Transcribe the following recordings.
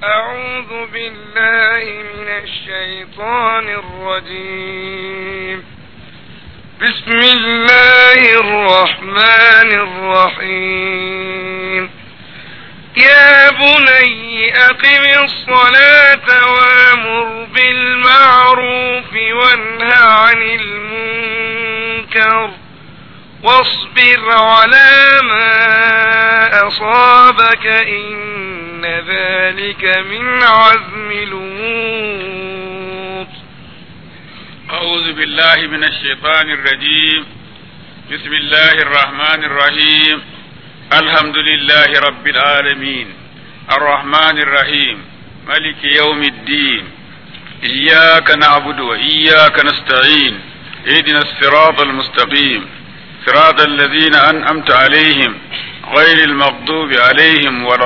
أعوذ بالله من الشيطان الرجيم بسم الله الرحمن الرحيم يا بني أقم الصلاة وامر بالمعروف وانه عن المنكر واصبر على ما أصابك إن ذلك من عزم الأمور أعوذ بالله من الشيطان الرجيم بسم الله الرحمن الرحيم الحمد لله رب العالمين الرحمن الرحيم ملك يوم الدين إياك نعبد وإياك نستعين اهدنا الصراط المستقيم صراط الذين أنعمت عليهم غير المغضوب عليهم ولا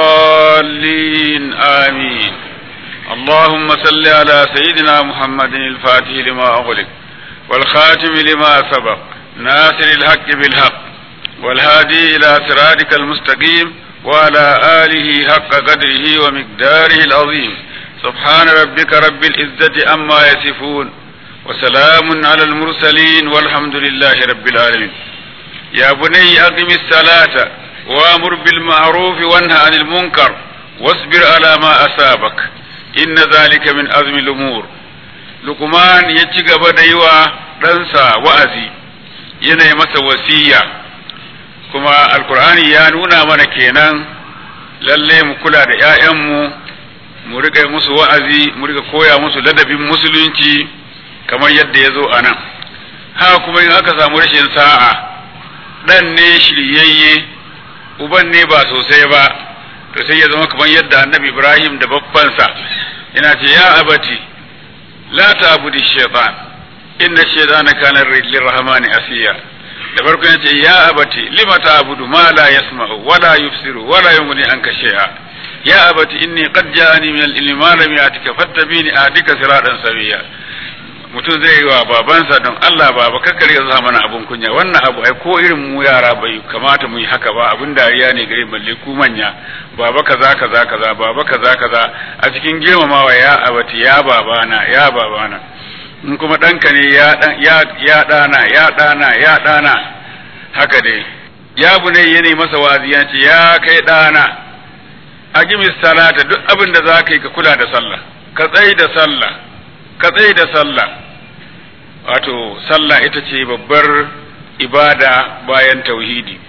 الضالين آمين اللهم صل على سيدنا محمد الفاتح لما أغلق والخاتم لما سبق ناصر الحق بالحق والهادي إلى صراطك المستقيم وعلى آله حق قدره ومقداره العظيم سبحان ربك رب العزة أما يصفون وسلام على المرسلين والحمد لله رب العالمين يا بني أقم الصلاة وامر بالمعروف وانهى عن المنكر واصبر على ما أصابك إن ذلك من أزم الأمور لقمان يتشغب ديوا ɗansa wa'azi yana masa wasiya kuma alkur'ani ya nuna mana kenan lalle mu kula da ‘ya'yanmu mu riƙa musu wa'azi mu riƙa koya musu ladabin musulunci kamar yadda ya zo a nan haka kuma in aka samu rashin sa'a ɗan ne shiryayye uban ne ba sosai ba to sai ya zama kamar yadda annabi ibrahim da babbansa yana ce ya abati la ta'budi shaytan inna shaytana kana lirrahmani asiya da farko ya ce ya abati lima ta'budu ma la yasma'u wa la yubsiru wa la yughni anka shay'a ya abati inni qad ja'ani min al-ilmi ma lam ya'tika fattabini ahdika siratan sawiya mutum zai yi wa babansa don Allah baba kakkar ya sa mana abun kunya wannan abu ai ko irin mu yara bai kamata mu yi haka ba abin dariya ne gare balle ku manya baba kaza kaza kaza baba kaza kaza a cikin girmamawa ya abati ya babana ya babana in kuma ɗanka ne ya ya ya ɗana ya ɗana ya ɗana haka dai ya bune ya ne masa wazi ya ce ya kai ɗana agimis salata duk abin da za ka yi ka kula da sallah ka tsayi da sallah ka tsaye da sallah wato sallah ita ce babbar ibada bayan tauhidi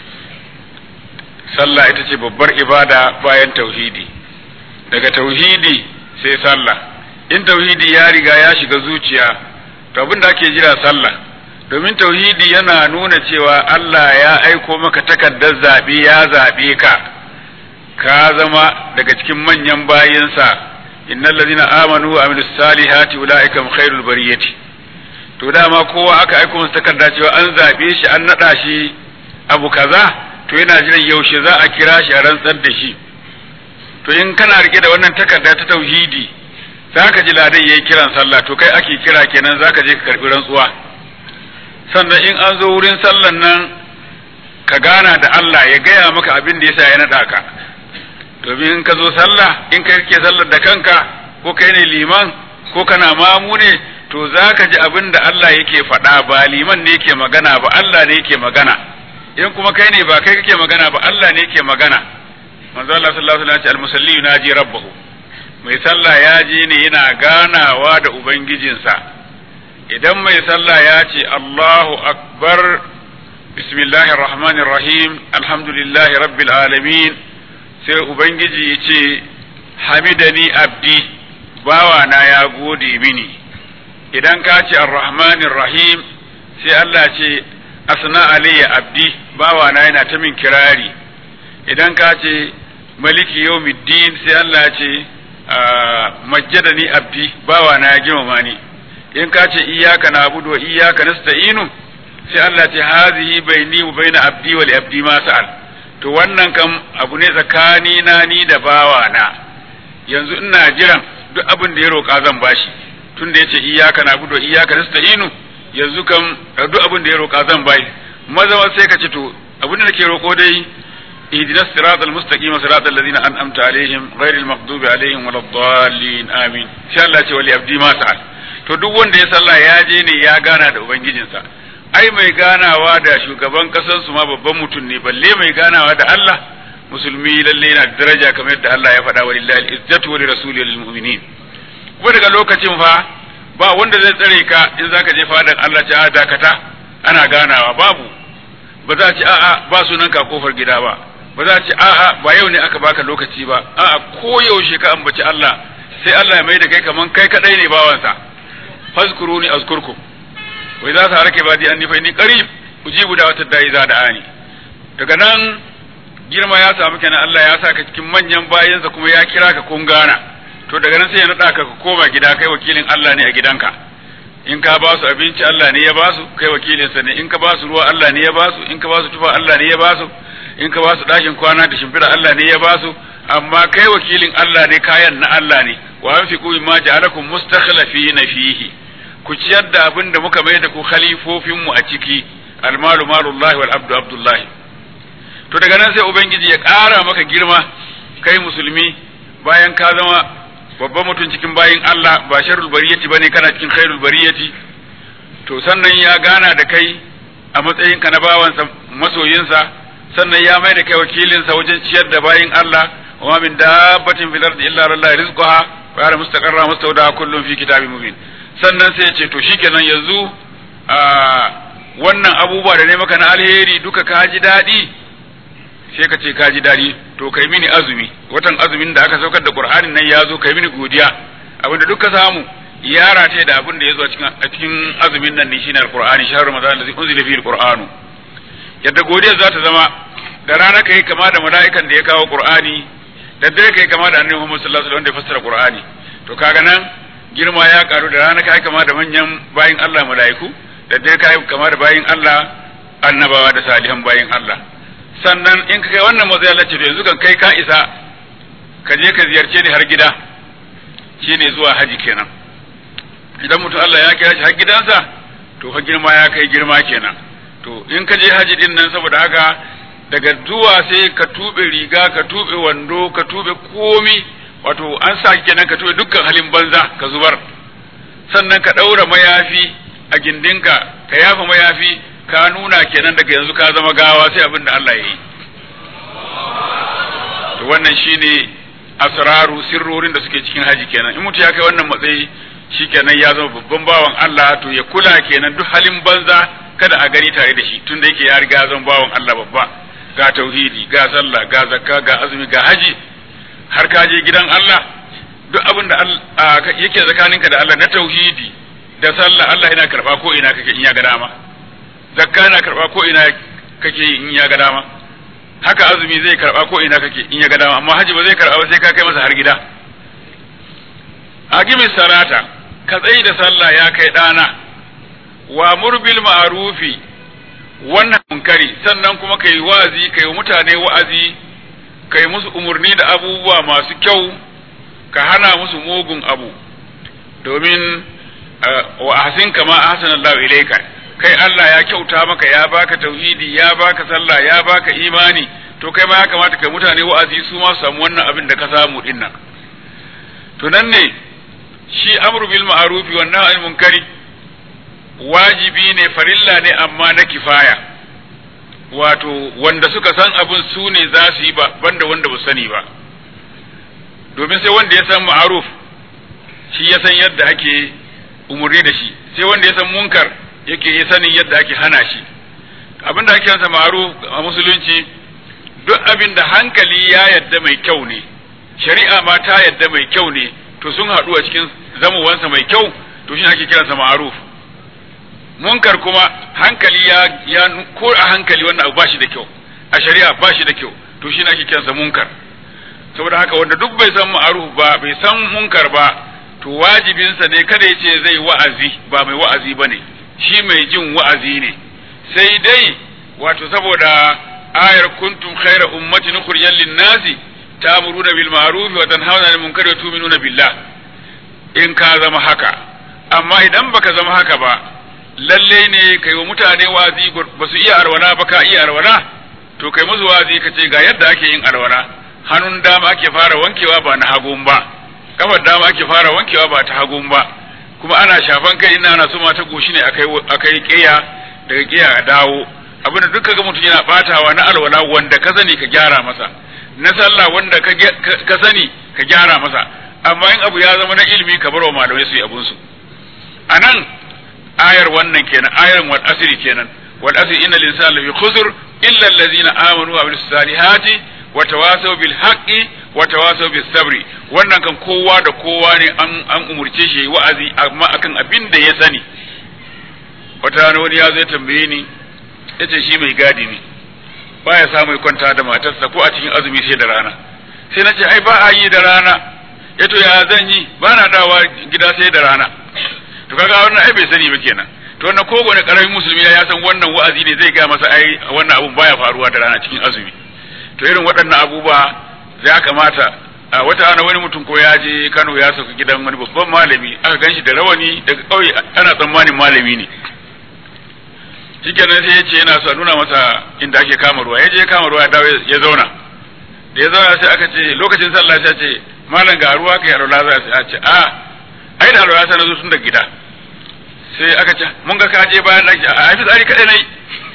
sallah ita ce babbar ibada bayan tauhidi daga tauhidi sai sallah in tauhidi ya riga ya shiga zuciya to abin da ake jira sallah domin tauhidi yana nuna cewa Allah ya aiko maka takardar zaɓe ya zaɓe ka ka zama daga cikin manyan bayinsa innal ladina amanu wa amilus salihati ulaika hum khairul bariyati to dama kowa aka aika masa takarda cewa an zabe shi an nada shi abu kaza to yana jiran yaushe za a kira shi a rantsar da shi to in kana rike da wannan takarda ta tauhidi zaka ji ladan yayi kiran sallah to kai ake kira kenan zaka je ka karbi rantsuwa sannan in an zo wurin sallan nan ka gana da Allah ya gaya maka abin da yasa ya nada ka domin in ka zo sallah in kai kake sallar da kanka ko kai ne liman ko kana mamu ne to za ka ji abin da Allah yake faɗa ba liman ne yake magana ba Allah ne yake magana in kuma kai ne ba kai kake magana ba Allah ne yake magana manzo Allah sallallahu alaihi wasallam ya ce al-musalli yunaji rabbahu mai sallah ya je ne yana ganawa da ubangijinsa idan mai sallah ya ce Allahu akbar bismillahir rahmanir rahim alhamdulillahi rabbil alamin sai ubangiji ya ce hamidani abdi bawa na ya gode mini idan ka ce arrahmanir rahim sai Allah ce asna alayya abdi bawa na yana ta min kirari idan ka ce maliki yawmiddin sai Allah ce majjadani abdi bawa na ya girmama ni in ka ce iyyaka na'budu wa iyyaka nasta'inu sai Allah ce hazihi baini wa baina abdi wa li abdi ma sa'al to wannan kam abu ne tsakani na ni da bawa na yanzu ina jiran duk abin da ya roƙa zan bashi tun da yace iyyaka na'budu wa iyyaka nasta'inu yanzu kam duk abin da ya roƙa zan bashi maza sai ka ce to abin da nake roƙo dai اهدنا الصراط المستقيم صراط الذين انعمت عليهم غير المغضوب عليهم ولا الضالين امين ان شاء الله ce wali abdi ma sa'al to duk wanda ya sallah ya je ne ya gana da ubangijinsa ai mai ganawa da shugaban kasar su ma babban mutum ne balle mai ganawa da Allah musulmi lalle yana da daraja kamar yadda Allah ya faɗa wa lillahi al-izzatu wa lirasulihi lil mu'minin kuma daga lokacin fa ba wanda zai tsare ka in zaka je fadan Allah ta dakata ana ganawa babu ba za a ci a'a ba sunan ka kofar gida ba ba za a ci a'a ba yau ne aka baka lokaci ba a'a ko yaushe ka ambaci Allah sai Allah ya mai da kai kaman kai kadai ne bawansa fazkuruni azkurkum wa idza saraka badi anni fa inni qarib ujibu da'watad da'i za da'ani daga nan girma ya samu kenan Allah ya saka cikin manyan bayansa kuma ya kira ka kun gana to daga nan sai ya nada ka ka koma gida kai wakilin Allah ne a gidanka in ka ba su abinci Allah ne ya ba su kai wakilinsa ne in ka ba su ruwa Allah ne ya ba su in ka ba su tufa Allah ne ya ba su in ka ba su ɗakin kwana da shimfiɗa Allah ne ya ba su amma kai wakilin Allah ne kayan na Allah ne wa anfiqu mimma ja'alakum mustakhlifina fihi ku ciyar da abin da muka mai da ku khalifofin mu a ciki almalu malullahi wal abdu abdullahi to daga nan sai ubangiji ya ƙara maka girma kai musulmi bayan ka zama babban mutum cikin bayin Allah ba sharrul bariyati bane kana cikin khairul bariyati to sannan ya gana da kai a matsayinka na bawansa masoyinsa sannan ya mai da kai wakilinsa wajen ciyar da bayin Allah wa ma min dabbatin fil ardi illa lillahi rizquha wa ya'lamu mustaqarra mustawda kullun fi kitabin mubin sannan sai ya ce to shikenan yanzu a wannan abubuwa da ne maka na alheri duka ka ji daɗi sai ka ce ka ji daɗi to kai mini azumi watan azumin da aka saukar da qur'anin nan ya zo kai mini godiya abinda duka samu ya rataye da abin da ya zo a cikin azumin nan ne shine alqur'ani shahru ramadan allazi unzila fihi alqur'anu yadda godiyar za ta zama da rana kai kama da mala'ikan da ya kawo qur'ani da dare kai kama da annabi Muhammad sallallahu alaihi wasallam wanda ya fassara qur'ani to kaga nan girma ya karu da rana kai kama da manyan bayin Allah mala'iku da dare kai kama da bayin Allah annabawa da salihan bayin Allah sannan in ka kai wannan matsayi Allah ce to yanzu kan kai ka isa ka je ka ziyarce ni har gida shine zuwa haji kenan idan mutum Allah ya kira shi har gidansa to fa girma ya kai girma kenan to in ka je haji din nan saboda haka daga zuwa sai ka tube riga ka tube wando ka tube komi wato an sa kenan ka tube dukkan halin banza ka zubar sannan ka ɗaura mayafi a gindinka ka yafa mayafi ka nuna kenan daga yanzu ka zama gawa sai abin da Allah ya yi to wannan shine asraru sirrorin da suke cikin haji kenan in mutu ya kai wannan matsayi shikenan ya zama babban bawan Allah to ya kula kenan duk halin banza kada a gani tare da shi tunda yake ya riga zan bawan Allah babba ga tauhidi ga sallah ga zakka ga azumi ga haji har ka je gidan Allah duk abin da yake tsakaninka da Allah na tauhidi da sallah Allah yana karba ko ina kake in ya ga dama zakka yana karba ko ina kake in ya ga dama haka azumi zai karba ko ina kake in ya ga dama amma haji ba zai karba ba sai ka kai masa har gida aqimis salata ka tsayi da sallah ya kai dana wa murbil ma'rufi wannan munkari sannan kuma kai wa'azi kai mutane wa'azi kai musu umurni da abubuwa masu kyau ka hana musu mugun abu domin wa ahsin kama ahsanallahu ilayka kai Allah ya kyauta maka ya baka tauhidi ya baka sallah ya baka imani to kai ma ya kamata kai mutane wa'azi su ma samu wannan abin da ka samu din nan to nan ne shi amru bil ma'ruf wa nahy anil munkari wajibi ne farilla ne amma na kifaya wato wanda suka san abin su ne za su yi ba banda wanda ba sani ba domin sai wanda ya san ma'aruf shi ya san yadda ake umurni da shi sai wanda ya san munkar yake ya sanin yadda ake hana shi abin da ake yansa ma'aruf a musulunci duk abin da hankali ya yadda mai kyau ne shari'a ma ta yadda mai kyau ne to sun haɗu a cikin zamowansa mai kyau to shi ake kiransa ma'aruf munkar kuma hankali ya ya ko a hankali wannan abu ba shi da kyau a shari'a ba shi da kyau to shi ake kiransa munkar saboda haka wanda duk bai san ma'aruf ba bai san munkar ba to wajibinsa ne kada ya ce zai wa'azi ba mai wa'azi ba ne shi mai jin wa'azi ne sai dai wato saboda ayar kuntum khaira ummatin ukhrijat lin-nasi ta'muruna bil ma'ruf wa tanhauna 'anil munkari wa tu'minuna billah in ka zama haka amma idan baka zama haka ba lalle ne kai wa mutane wa'azi ba su iya arwala ba ka iya arwala to kai musu wazi ka ce ga yadda ake yin alwala hannun dama ake fara wankewa ba na hagun ba kafar dama ake fara wankewa ba ta hagun ba kuma ana shafan kai ina ana suma ta goshi ne akai akai kiya daga kiya a dawo abinda duk kaga mutum yana batawa na alwala wanda ka sani ka gyara masa na sallah wanda ka sani ka gyara masa amma in abu ya zama na ilimi ka bar wa malamai su yi abun su anan ayar wannan kenan ayar wal asri kenan wal asri innal insana lafi khusr illa allazina amanu wa amilus salihati wa tawasaw bil haqqi wa tawasaw bis sabri wannan kan kowa da kowa ne an an umurce shi wa'azi amma akan abin da ya sani wata rana wani ya zai tambaye ni yace shi mai gadi ne baya samu kwanta da matarsa ko a cikin azumi sai da rana sai na ce ai ba a yi da rana ya to ya zan yi ba na dawa gida sai da rana to kaga wannan ai bai sani ba kenan to wannan ko wani karamin musulmi ya san wannan wa'azi ne zai ga masa ai wannan abun baya faruwa da rana cikin azumi to irin waɗannan abubuwa ya kamata a wata ana wani mutum ko ya je Kano ya sauka gidan wani babban malami aka ganshi da rawani daga ƙauye ana tsammanin malami ne shikenan sai ya ce yana so nuna masa inda ake kama ruwa ya je kama ruwa ya dawo ya zauna da ya zauna sai aka ce lokacin sallah sai ce malam ga ruwa kai alwala za a ce a ai da alwala sai na zo tun da gida sai aka ce mun ga ka je bayan daki a ai fitsari kadai nayi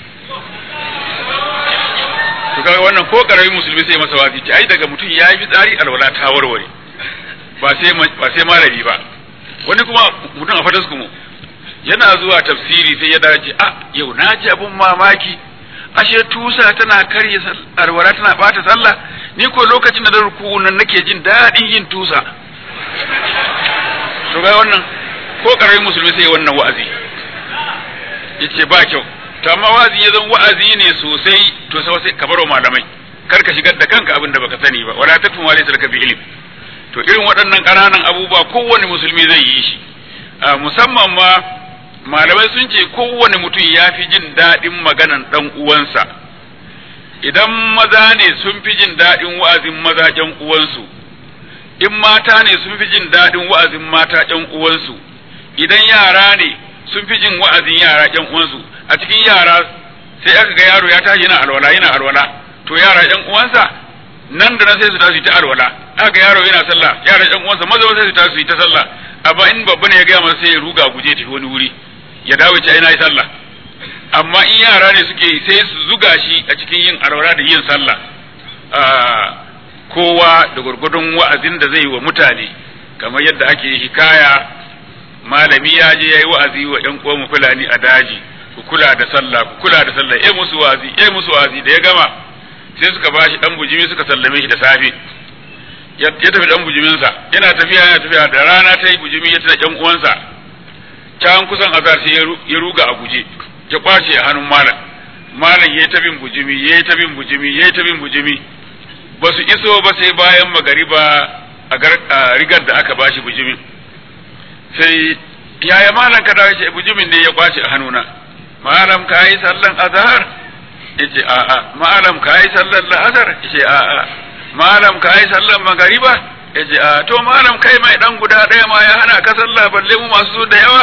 to kaga wannan ko karamin musulmi sai masa wazi ce ai daga mutum ya yi fitsari alwala ta warware ba sai ba sai malami ba wani kuma mutum a fatas kuma yana zuwa tafsiri sai ya dace a yau na ji abun mamaki ashe tusa tana karye alwala tana bata sallah ni ko lokacin da ruku nan nake jin daɗin yin tusa to ga wannan ko karamin musulmi sai wannan wa'azi yace ba kyau to amma wa'azi ya zan wa'azi ne sosai to sai sai ka baro malamai kar ka shigar da kanka abin da baka sani ba wala tatun wa laysa laka bi ilm to irin waɗannan ƙananan abubuwa kowane musulmi zai yi shi musamman ma malamai sun ce kowane mutum ya fi jin daɗin maganan ɗan uwansa idan maza ne sun fi jin daɗin wa'azin maza ƴan uwansu in mata ne sun fi jin daɗin wa'azin mata ƴan uwansu idan yara ne sun fi jin wa'azin yara ƴan uwansu a cikin yara sai aka ga yaro ya tashi yana alwala yana alwala to yara ƴan uwansa nan da nan sai su tashi ta alwala aka ga yaro yana sallah yara ƴan uwansa maza sai su tashi ta sallah amma in babba ne ya gaya masa sai ya ruga guje tafi wani wuri ya dawo ce ai na yi sallah amma in yara ne suke sai su zuga shi a cikin yin alwala da yin sallah kowa da gurgudun wa'azin da zai yi wa mutane kamar yadda ake hikaya malami ya je ya yi wa'azi wa ‘yan uwan fulani a daji ku kula da sallah ku kula da sallah eh musu wa'azi eh musu wa'azi da ya gama sai suka bashi dan bujimi suka sallame shi da safe ya tafi dan bujiminsa yana tafiya yana tafiya da rana ta yi bujimi ya tana ‘yan uwansa can kusan azar sai ya ruga a guje ya kwace a hannun malam malam ya yi ta bin bujimi ya yi ta bin bujimi ya yi ta bin bujimi ba su iso ba sai bayan magariba a rigar da aka bashi bujimin sai yaya malam ka dawo ce bujimin ne ya kwace a hannuna malam ka yi sallan azhar yace a'a malam ka yi sallan la'asar yace a'a malam ka yi sallan magariba yace a to malam kai mai dan guda ɗaya ma ya hana ka sallah balle mu masu su da yawa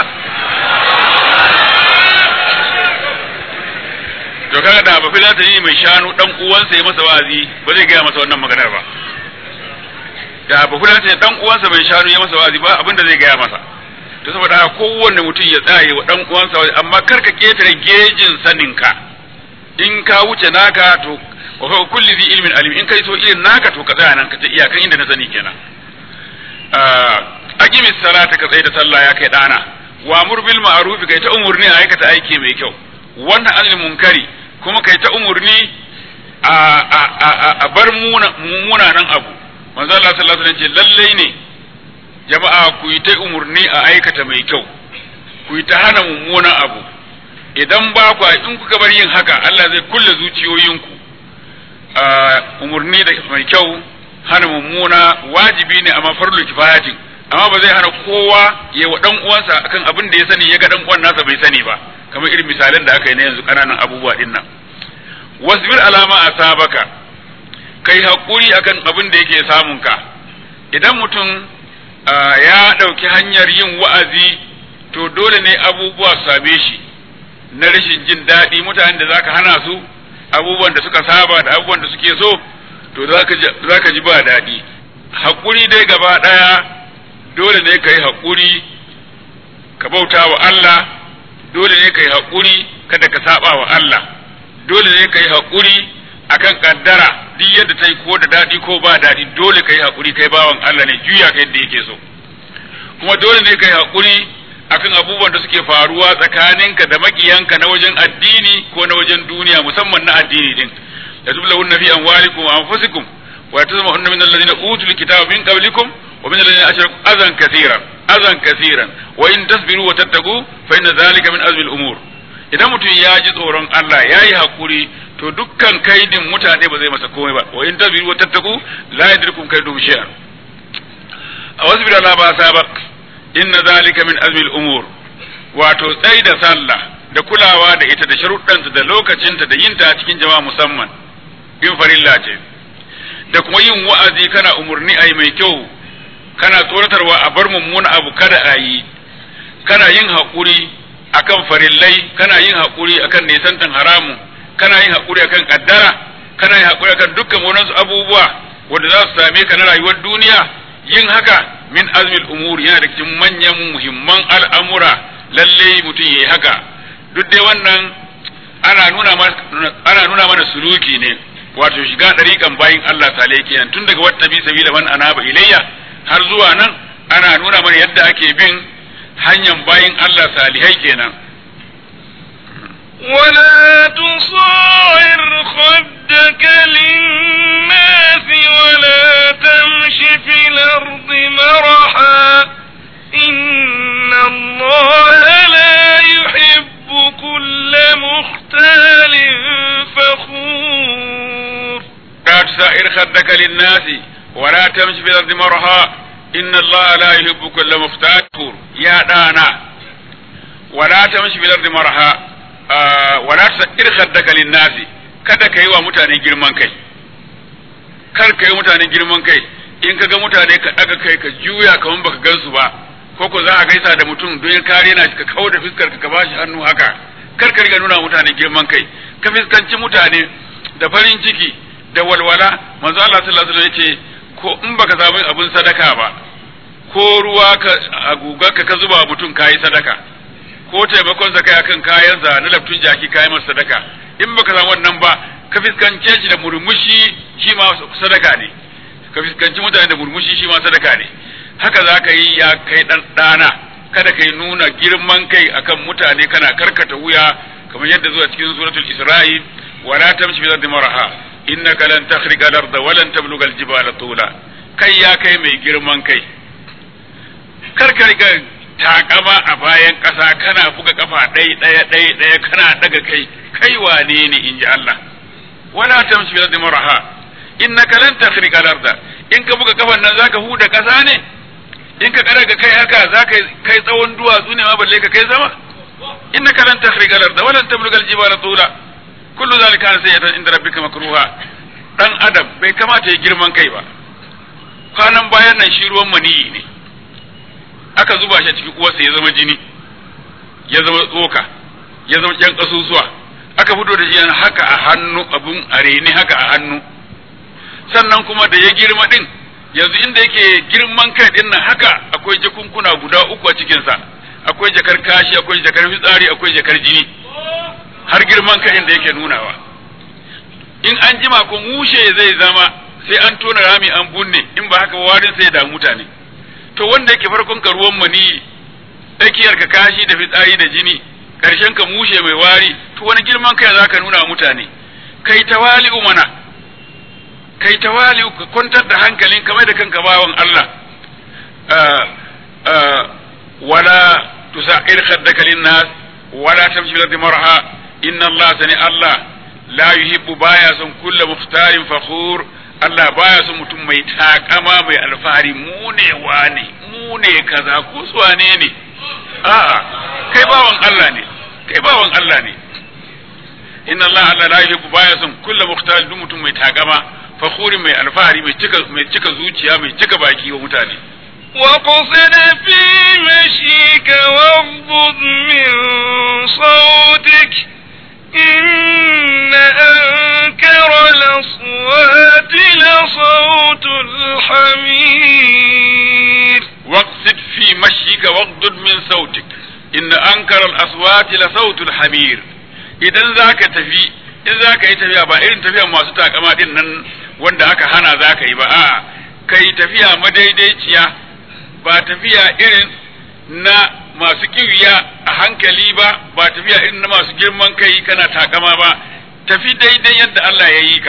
to kaga da ba filata yi mai shanu dan uwansa ya masa wazi ba zai gaya masa wannan maganar ba da ba filata dan uwansa mai shanu ya masa wazi ba abinda zai gaya masa to saboda haka kowanne mutum ya tsaye wa dan uwansa wazi amma kar ka ketare gejin saninka in ka wuce naka to wa fa kulli zi ilmin alim in kai so irin naka to ka tsaya nan ka ta iyakan inda na sani kenan aqimi salata ka tsaye da sallah ya kai dana wa amur bil ma'ruf kai ta umurni a aikata aiki mai kyau wannan anil munkari kuma kai ta umurni a a a a bar munanan abu manzo Allah sallallahu alaihi wasallam ce lalle ne jama'a ku yi ta umurni a aikata mai kyau ku yi ta hana mummunan abu idan ba ku in kuka bar yin haka Allah zai kulle zuciyoyinku umurni da mai kyau hana mummuna wajibi ne amma farlu kifayatin amma ba zai hana kowa ya wa dan uwansa akan abin da ya sani ya ga dan uwan nasa bai sani ba kamar irin misalan da aka yi na yanzu kananan abubuwa din nan wasbir alama asabaka kai hakuri akan abin da yake samun ka idan mutum ya ɗauki hanyar yin wa'azi to dole ne abubuwa su same shi na rashin jin daɗi mutanen da zaka hana su abubuwan da suka saba da abubuwan da suke so to za ka ji ba daɗi haƙuri dai gaba ɗaya dole ne ka yi haƙuri ka bauta wa Allah dole ne ka yi haƙuri kada ka saba wa Allah dole ne ka yi haƙuri akan kaddara duk yadda ta yi ko da daɗi ko ba daɗi dole ka yi haƙuri kai bawan Allah ne juya ka yadda yake so kuma dole ne ka yi haƙuri akan abubuwan da suke faruwa tsakaninka da makiyanka na wajen addini ko na wajen duniya musamman na addini din da tublahun nafi amwalikum wa anfusikum wa tazmahunna min alladhina utul kitaba min qablikum wa min alladhina ashraku azan kaseeran azan kaseeran wa in tasbiru wa tattaqu fa inna dhalika min azmi al-umur idan mutum ya ji tsoron Allah ya yi hakuri to dukkan kaidin mutane ba zai masa komai ba wa in tasbiru wa tattaqu la yadrikum kaidum shay'an a wasu bila ba sabak inna zalika min azmi al-umur wato tsai da sallah da kulawa da ita da sharuɗanta da lokacinta da yinta a cikin jama'a musamman in farilla ce da kuma yin wa'azi kana umurni ayi mai kyau kana tsoratarwa a bar mummuna abu kada a yi kana yin haƙuri akan farillai kana yin haƙuri akan nisantan haramu kana yin haƙuri akan kaddara kana yin haƙuri akan dukkan wani abubuwa wanda za su same ka na rayuwar duniya yin haka min azmil umur yana da cikin manyan muhimman al'amura lalle mutum yayi haka duk dai wannan ana nuna mana ana nuna mana suluki ne wato shiga dariƙan bayin Allah sale kenan tun daga wata bi sabila man anaba ilayya har zuwa nan ana nuna mana yadda ake bin hanyar bayin Allah salihai kenan ولا تصاعر خدك للناس ولا تمش في الأرض مرحا إن الله لا يحب كل مختال فخور لا تسائر خدك للناس ولا تمشي في الأرض مرحا إن الله لا يحب كل مختال فخور يا دانا ولا تمشي في الأرض مرحا wala tusair khaddaka linnasi kada ka yi wa mutane girman kai kar ka yi mutane girman kai in ka ga mutane ka daga kai ka juya kaman baka gansu ba ko ko za a gaisa da mutum don kare na shi ka kawo da fiskar ka bashi hannu haka kar ka riga nuna mutane girman kai ka fiskanci mutane da farin ciki da walwala manzo Allah sallallahu alaihi wasallam yace ko in baka samu abin sadaka ba ko ruwa ka a gugar ka ka zuba mutum kayi sadaka ko taimakon sa kai akan kayansa na laftun jaki kayan masa sadaka in baka samu wannan ba ka fiskance shi da murmushi shi ma sadaka ne ka fiskanci mutane da murmushi shi ma sadaka ne haka za ka yi ya kai dan dana kada kai nuna girman kai akan mutane kana karkata wuya kamar yadda zuwa cikin suratul isra'i wala tamshi bi ardi maraha innaka lan takhriqa al-ardha wa lan tabluga al-jibala tula kai ya kai mai girman kai karka riga takama a bayan ƙasa kana buga kafa ɗaya ɗaya ɗaya ɗaya kana daga kai kai wane ne in ji Allah wala tamshi bi ardi maraha innaka lan takhriqa al-ardha in ka buga kafan nan zaka huda ƙasa ne in ka daga kai haka zaka kai tsawon duwatsu ne ma balle ka kai sama innaka lan takhriqa al-ardha wa lan tabluga al-jibala tula kullu zalika kana sayyatan inda rabbika makruha dan adam bai kamata ya girman kai ba kwanan bayan nan shi ruwan maniyi ne aka zuba shi a cikin uwarsa ya zama jini ya zama tsoka ya zama ƴan ƙasusuwa aka fito da shi haka a hannu abun a reni haka a hannu sannan kuma da ya girma din yanzu inda yake girman kai din nan haka akwai jakunkuna guda uku a cikinsa akwai jakar kashi akwai jakar fitsari akwai jakar jini har girman kai da yake nunawa in an jima ko mushe zai zama sai an tona rami an bunne in ba haka warin sai da mutane to wanda yake farkon ka ruwan mani tsakiyar ka kashi da fitsari da jini karshen ka mushe mai wari to wani girman kai zaka nuna wa mutane kai tawali'u mana kai tawali'u ka kwantar da hankalin kamar da kanka bawan Allah wala tusa'ir khaddaka linnas wala tamshi bil marha inna Allah sani Allah la yuhibbu baya son kullu muftarin fakhur Allah baya son mutum mai takama mai alfahari mu ne wane mu ne kaza ko su wane ne a'a kai bawan Allah ne kai bawan Allah ne inna Allah Allah la yuhibbu baya son kullu muftarin duk mutum mai takama fakhurin mai alfahari mai cika mai cika zuciya mai cika baki wa mutane واقصد في مشيك واغضض من صوتك إن الأصوات لصوت الحمير واقصد في مشيك واغضض من صوتك إن أنكر الأصوات لصوت الحمير idan za ka tafi in za ka yi tafiya ba irin tafiya masu takama din nan wanda aka hana za ka yi ba a'a ka yi tafiya madaidaiciya ba tafiya irin na masu kiwiya a hankali ba ba tafiya irin na masu girman kai kana takama ba tafi daidai yadda Allah ya yi ka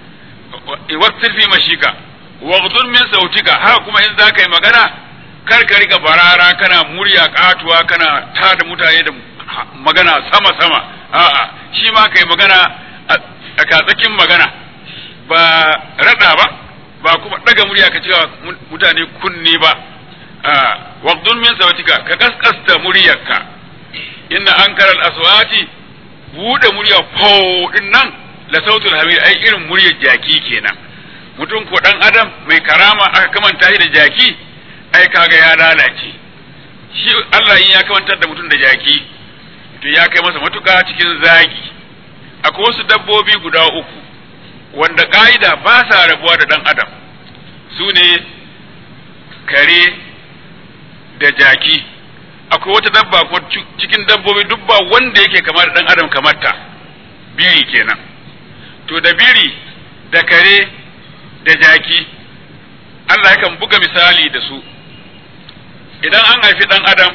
waqtir fi mashika waghdud min sautika haka kuma in za ka yi magana kar ka riga barara kana murya katuwa kana tada mutane da magana sama sama a'a shi ma kai magana a katsakin magana ba rada ba ba kuma daga murya ka cewa mutane kunni ba waqdun min sautika ka kaskasta muryarka inna ankara al-aswati bude murya fo din nan la sautul hamid ai irin muryar jaki kenan mutum ko dan adam mai karama aka kamanta shi da jaki ai kaga ya lalace shi Allah in ya kamantar da mutum da jaki to ya kai masa matuka cikin zagi akwai wasu dabbobi guda uku wanda ka'ida ba sa rabuwa da dan adam su ne kare da jaki akwai wata dabba ko cikin dabbobi duk ba wanda yake kama da dan adam kamar ta biri kenan to da biri da kare da jaki Allah yakan buga misali da su idan an haifi dan adam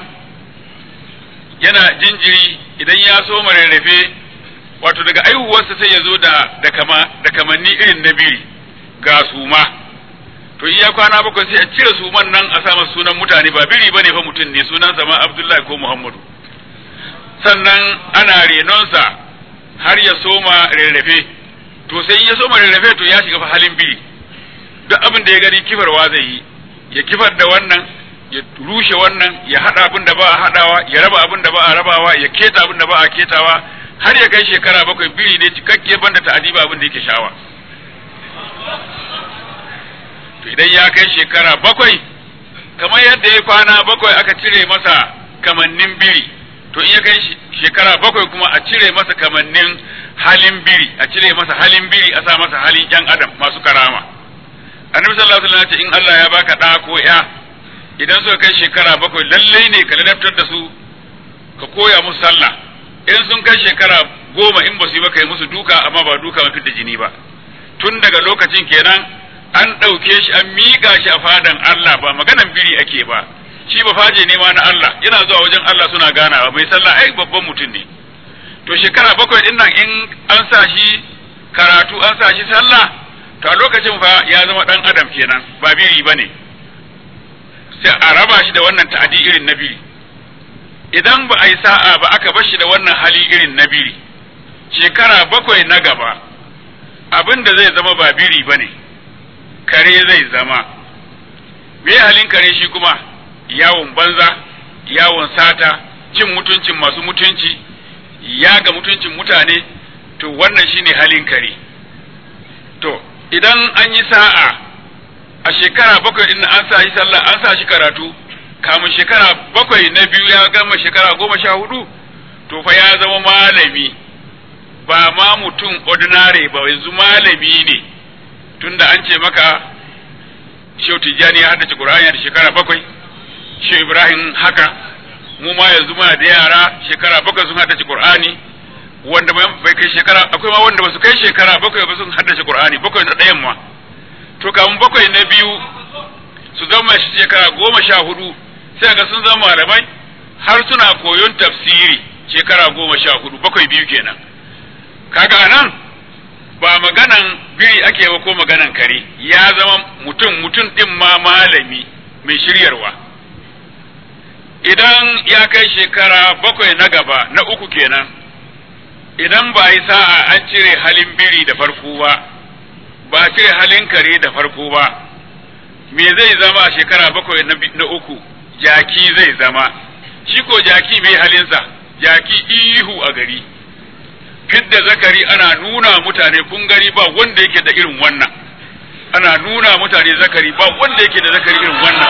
yana jinjiri idan ya so rarrafe wato daga aihuwarsa sai ya zo da da kama da kamanni irin na biri ga suma to iya kwana bakwai sai a cire suman nan a sa masa sunan mutane ba biri bane fa mutum ne sunan sa ma Abdullahi ko Muhammadu sannan ana renonsa har ya soma rarrafe to sai ya soma rarrafe to ya shiga fa halin biri duk abin da ya gani kifarwa zai yi ya kifar da wannan ya rushe wannan ya hada abin da ba a hadawa ya raba abin da ba a rabawa ya keta abin da ba a ketawa har ya kai shekara bakwai biri ne cikakke banda ta'adiba abin da yake shawa to idan ya kai shekara bakwai kamar yadda ya kwana bakwai aka cire masa kamannin biri to in ya kai shekara bakwai kuma a cire masa kamannin halin biri a cire masa halin biri a sa masa halin yan adam masu karama annabi sallallahu alaihi wasallam ya ce in Allah ya baka da ko ya idan suka kai shekara bakwai lallai ne ka ladabtar da su ka koya musu sallah in sun kai shekara goma in ba su yi ba kai musu duka amma ba duka mafi da jini ba tun daga lokacin kenan an ɗauke shi an miƙa shi a fadan Allah ba maganan biri ake ba shi ba faje ne ma na Allah yana zuwa wajen Allah suna ganawa mai sallah ai babban mutum ne to shekara bakwai din nan in an sa shi karatu an sa shi sallah to a lokacin fa ya zama dan adam kenan ba biri bane sai a raba shi da wannan ta'adi irin na biri idan ba a yi sa'a ba aka bar shi da wannan hali irin na biri shekara bakwai na gaba abin da zai zama ba biri ba ne kare zai zama me halin kare shi kuma yawon banza yawon sata cin mutuncin masu mutunci ya ga mutuncin mutane to wannan shine halin kare to idan an yi sa'a a shekara bakwai din an sa shi sallah an sa shi karatu kamun shekara bakwai na biyu ya gama shekara goma sha hudu to fa ya zama malami ba ma mutum ordinary ba yanzu malami ne tunda an ce maka Shehu Tijjani ya haddace Qur'ani da shekara bakwai Shehu Ibrahim haka mu ma yanzu muna da yara shekara bakwai sun haddace Qur'ani wanda bai kai shekara akwai ma wanda ba su kai shekara bakwai ba sun haddace Qur'ani bakwai na ɗayan ma to kamun bakwai na biyu su zama shi shekara goma sha hudu sai ga sun zama malamai har suna koyon tafsiri shekara goma sha hudu bakwai biyu kenan kaga nan ba maganan biri ake ba ko maganan kare ya zama mutum mutum din ma malami mai shiryarwa idan ya kai shekara bakwai na gaba na uku kenan idan ba yi sa'a an cire halin biri da farko ba ba cire halin kare da farko ba me zai zama a shekara bakwai na uku jaki zai zama shi ko jaki mai halinsa jaki ihu a gari fidda zakari ana nuna mutane kun gari ba wanda yake da irin wannan ana nuna mutane zakari ba wanda yake da zakari irin wannan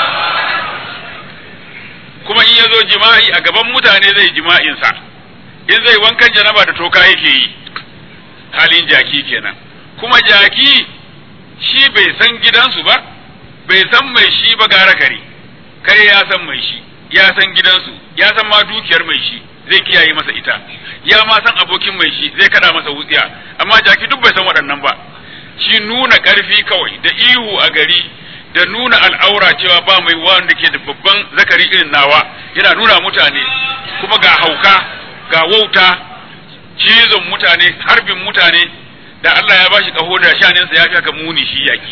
kuma in ya zo jima'i a gaban mutane zai jima'insa in zai wankan janaba da toka yake yi halin jaki kenan kuma jaki shi bai san gidansu ba bai san mai shi ba gara kare kare ya san mai shi ya san gidansu ya san ma dukiyar mai shi zai kiyaye masa ita ya ma san abokin mai shi zai kada masa wutsiya amma jaki duk bai san waɗannan ba shi nuna ƙarfi kawai da ihu a gari da nuna al'aura cewa ba mai wanda ke da babban zakari irin nawa yana nuna mutane kuma ga hauka ga wauta cizon mutane harbin mutane da Allah ya bashi kaho da shaninsa ya fi haka muni shi yaki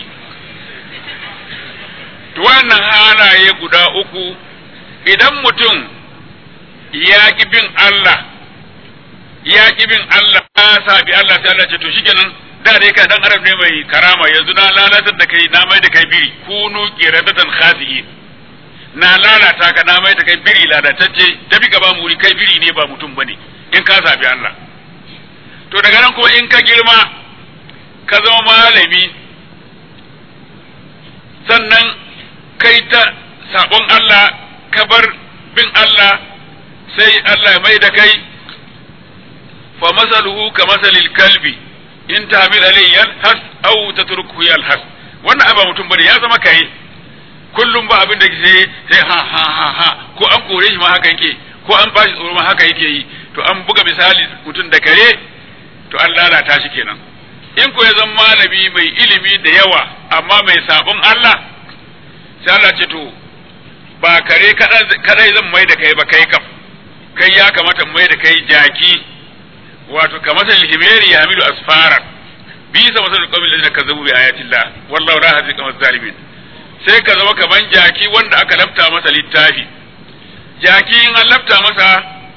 to wannan halaye guda uku idan mutum ya ki bin Allah ya ki bin Allah ya sabi Allah sai Allah ce to shikenan da dai ka dan arab ne mai karama yanzu na lalatar da kai na mai da kai biri kunu qiradatan khasi'in na lalata ka na mai da kai biri lalatacce tafi gaba muri kai biri ne ba mutum bane in ka sabi Allah to daga nan kuma in ka girma ka zama malami sannan kai ta sabon Allah ka bar bin Allah sai Allah ya mai da kai fa masaluhu ka masalil kalbi in tahmil alayhi yalhas aw tatruku yalhas wannan aba mutum bane ya zama kai kullum ba abin da ke sai ha ha ha ha ko an kore shi ma haka yake ko an bashi tsoro ma haka yake yi to an buga misali mutum da kare to an lalata shi kenan in ko ya zama malami mai ilimi da yawa amma mai sabon Allah sai Allah ce to ba kare kadai zan mai da kai ba kai kam kai ya kamata mai da kai jaki wato kamar himeri ya hamilu asfara bisa masal qawmin ladina kazzabu bi ayatillah wallahu la yahdi qawmal zalimin sai ka zama kaman jaki wanda aka lafta masa littafi jaki in an lafta masa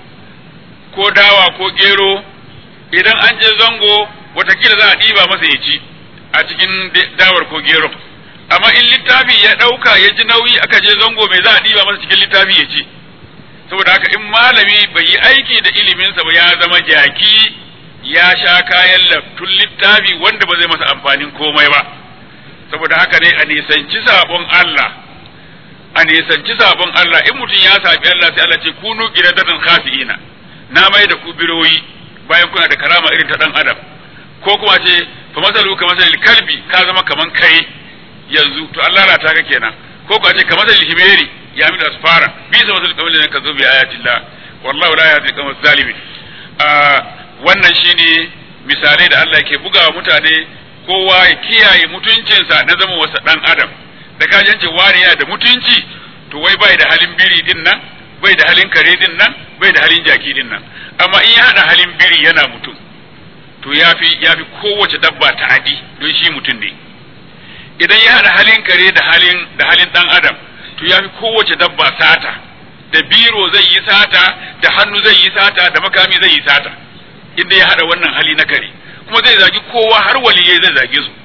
ko dawa ko gero idan an je zango watakila za a ɗiba masa ya ci a cikin dawar ko gero amma in littafi ya ɗauka ya ji nauyi aka je zango mai za a ɗiba masa cikin littafi ya ci saboda haka in malami bai yi aiki da iliminsa ba ya zama jaki ya sha kayan laftun littafi wanda ba zai masa amfanin komai ba saboda haka ne a nisanci sabon Allah a nisanci sabon Allah in mutum ya sabi Allah sai Allah ce kunu qiradatan khasiina na mai da ku biroyi bayan kuna da karama irin ta dan adam ko kuma ce fa masalu ka masalil kalbi ka zama kaman kai yanzu to Allah la ta ka kenan ko kuma ce ka masalil himeri ya mi asfara bi sa masalil kamar ka zo bi ayatillah wallahu la yahdi qawm zalimin wannan shine misalai da Allah ke bugawa mutane kowa ya kiyaye mutuncinsa na zama wasa dan adam da ka jance wani yana da mutunci to wai bai da halin biri din nan bai da halin kare din nan bai da halin jaki din nan amma in ya hada halin biri yana mutum to yafi yafi kowace dabba ta'adi don shi mutum ne idan ya hada halin kare da halin da halin dan adam to yafi kowace dabba sata da biro zai yi sata da hannu zai yi sata da makami zai yi sata inda ya hada wannan hali na kare kuma zai zagi kowa har waliyai zai zage su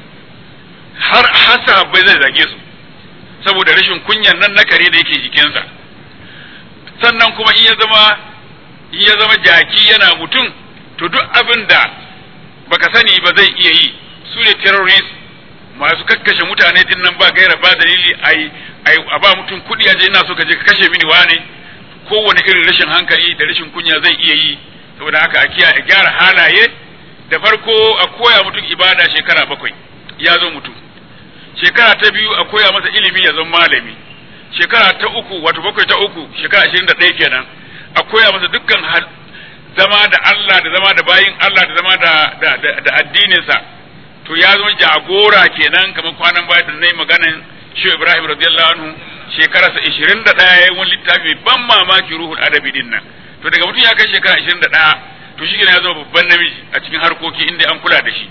har hasa bai zai zage su saboda rashin kunyan nan na kare da yake jikinsa sannan kuma in ya zama in ya zama jaki yana mutum to duk abin da baka sani ba zai iya yi su ne terrorist masu kakkashe mutane din nan ba gaira ba dalili ai ai a ba mutum kuɗi aje ina so ka je ka kashe mini wane kowane irin rashin hankali da rashin kunya zai iya yi saboda haka a kiyaye gyara halaye da farko a koya mutum ibada shekara bakwai ya zo mutum shekara ta biyu a koya masa ilimi ya zama malami shekara ta uku wato bakwai ta uku shekara ashirin da ɗaya kenan a koya masa dukkan zama da Allah da zama da bayin Allah da zama da da addininsa to ya zama jagora kenan kamar kwanan baya da nayi maganan shi Ibrahim radiyallahu anhu shekararsa ashirin da ɗaya yayin wani littafi ban mamaki ruhul adabi din nan to daga mutum ya kai shekara ashirin da ɗaya to shi ya zama babban namiji a cikin harkoki inda an kula da shi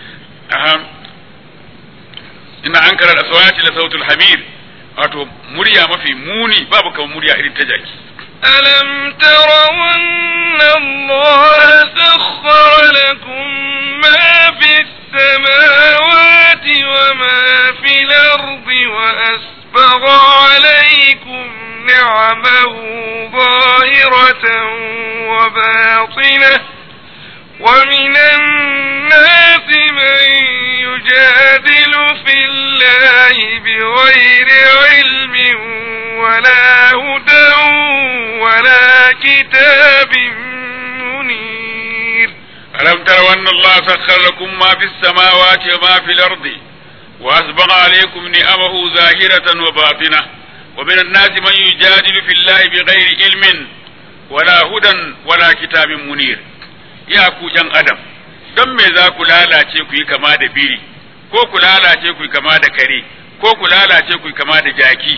ina an karar aswati la sautul hamir wato murya mafi muni babu kamar murya irin ta jaki ألم تروا أن الله سخر لكم ما في السماوات وما في الأرض وأسبغ عليكم نعمه ظاهرة وباطنة ومن الناس من يجادل في الله بغير علم ولا هدى ولا كتاب منير ألم تروا أن الله سخر لكم ما في السماوات وما في الأرض وأسبغ عليكم نعمه ظاهرة وباطنة ومن الناس من يجادل في الله بغير علم ولا هدى ولا كتاب منير يا ku ‘yan adam don me za ku lalace ku yi kama da biri ko ku lalace ku yi kama da kare ko ku lalace ku yi kama da jaki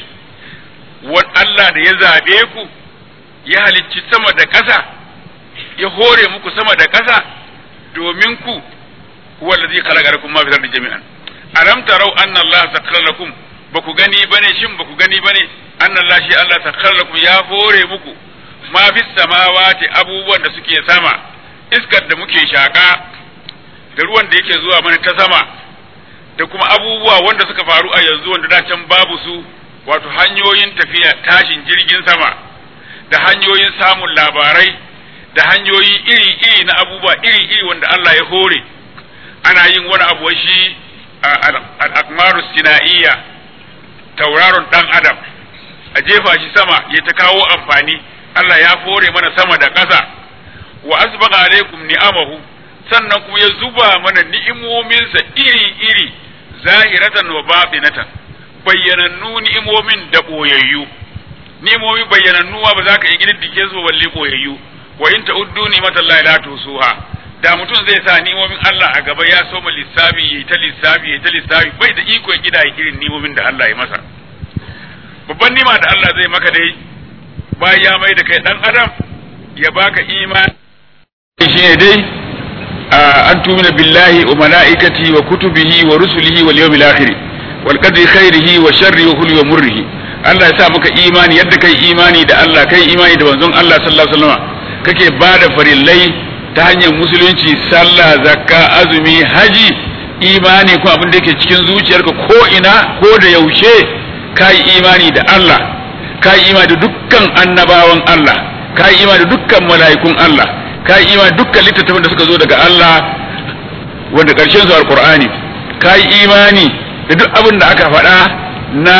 Allah da ya zabe ku ya halicci sama da ƙasa ya hore muku sama da ƙasa domin ku huwa allazi khalaqakum ma fi ardi jami'an alam tarau anna Allah sakhkhara lakum baku gani bane shin baku gani bane anna Allah shi Allah sakhkhara lakum ya hore muku ma fi samawati abubuwan da suke sama iskar da muke shaka da ruwan da yake zuwa mana ta sama da kuma abubuwa wanda suka faru a yanzu wanda da can babu su wato hanyoyin tafiya tashin jirgin sama da hanyoyin samun labarai da hanyoyi iri-iri na abubuwa iri-iri wanda Allah ya hore ana yin wani abu shi al-akmaru sinaiya tauraron dan adam a jefa shi sama ya ta kawo amfani Allah ya hore mana sama da ƙasa wa asbaga alaikum ni'amahu sannan kuma ya zuba mana ni'imominsa iri-iri zahiratan wa batinatan bayyanannu ni'imomin da boyayyu ni'imomi bayyanannu ba za ka yi gididdike su balle boyayyu wa in ta'uddu ni'matallahi la tusuha da mutum zai sa ni'imomin Allah a gaba ya soma lissafi yayi ta lissafi yayi ta lissafi bai da iko ya gida irin ni'imomin da Allah ya masa babban nima da Allah zai maka dai bayan ya mai da kai dan adam ya baka imani shi ne dai an tumina billahi wa mala'ikati wa kutubihi wa rusulihi wal yawmil akhir wal qadri khairihi wa sharri wa kulli wa murrihi Allah ya sa maka imani yadda kai imani da Allah kai imani da manzon Allah sallallahu alaihi wasallam kake bada farillai ta hanyar musulunci sallah zakka azumi haji imani ko abin da yake cikin zuciyarka ko ina ko da yaushe kai imani da Allah kai imani da dukkan annabawan Allah kai imani da dukkan mala'ikun Allah kai imani dukkan littattafan da suka zo daga Allah wanda karshen su alqur'ani kai imani da duk abin da aka faɗa na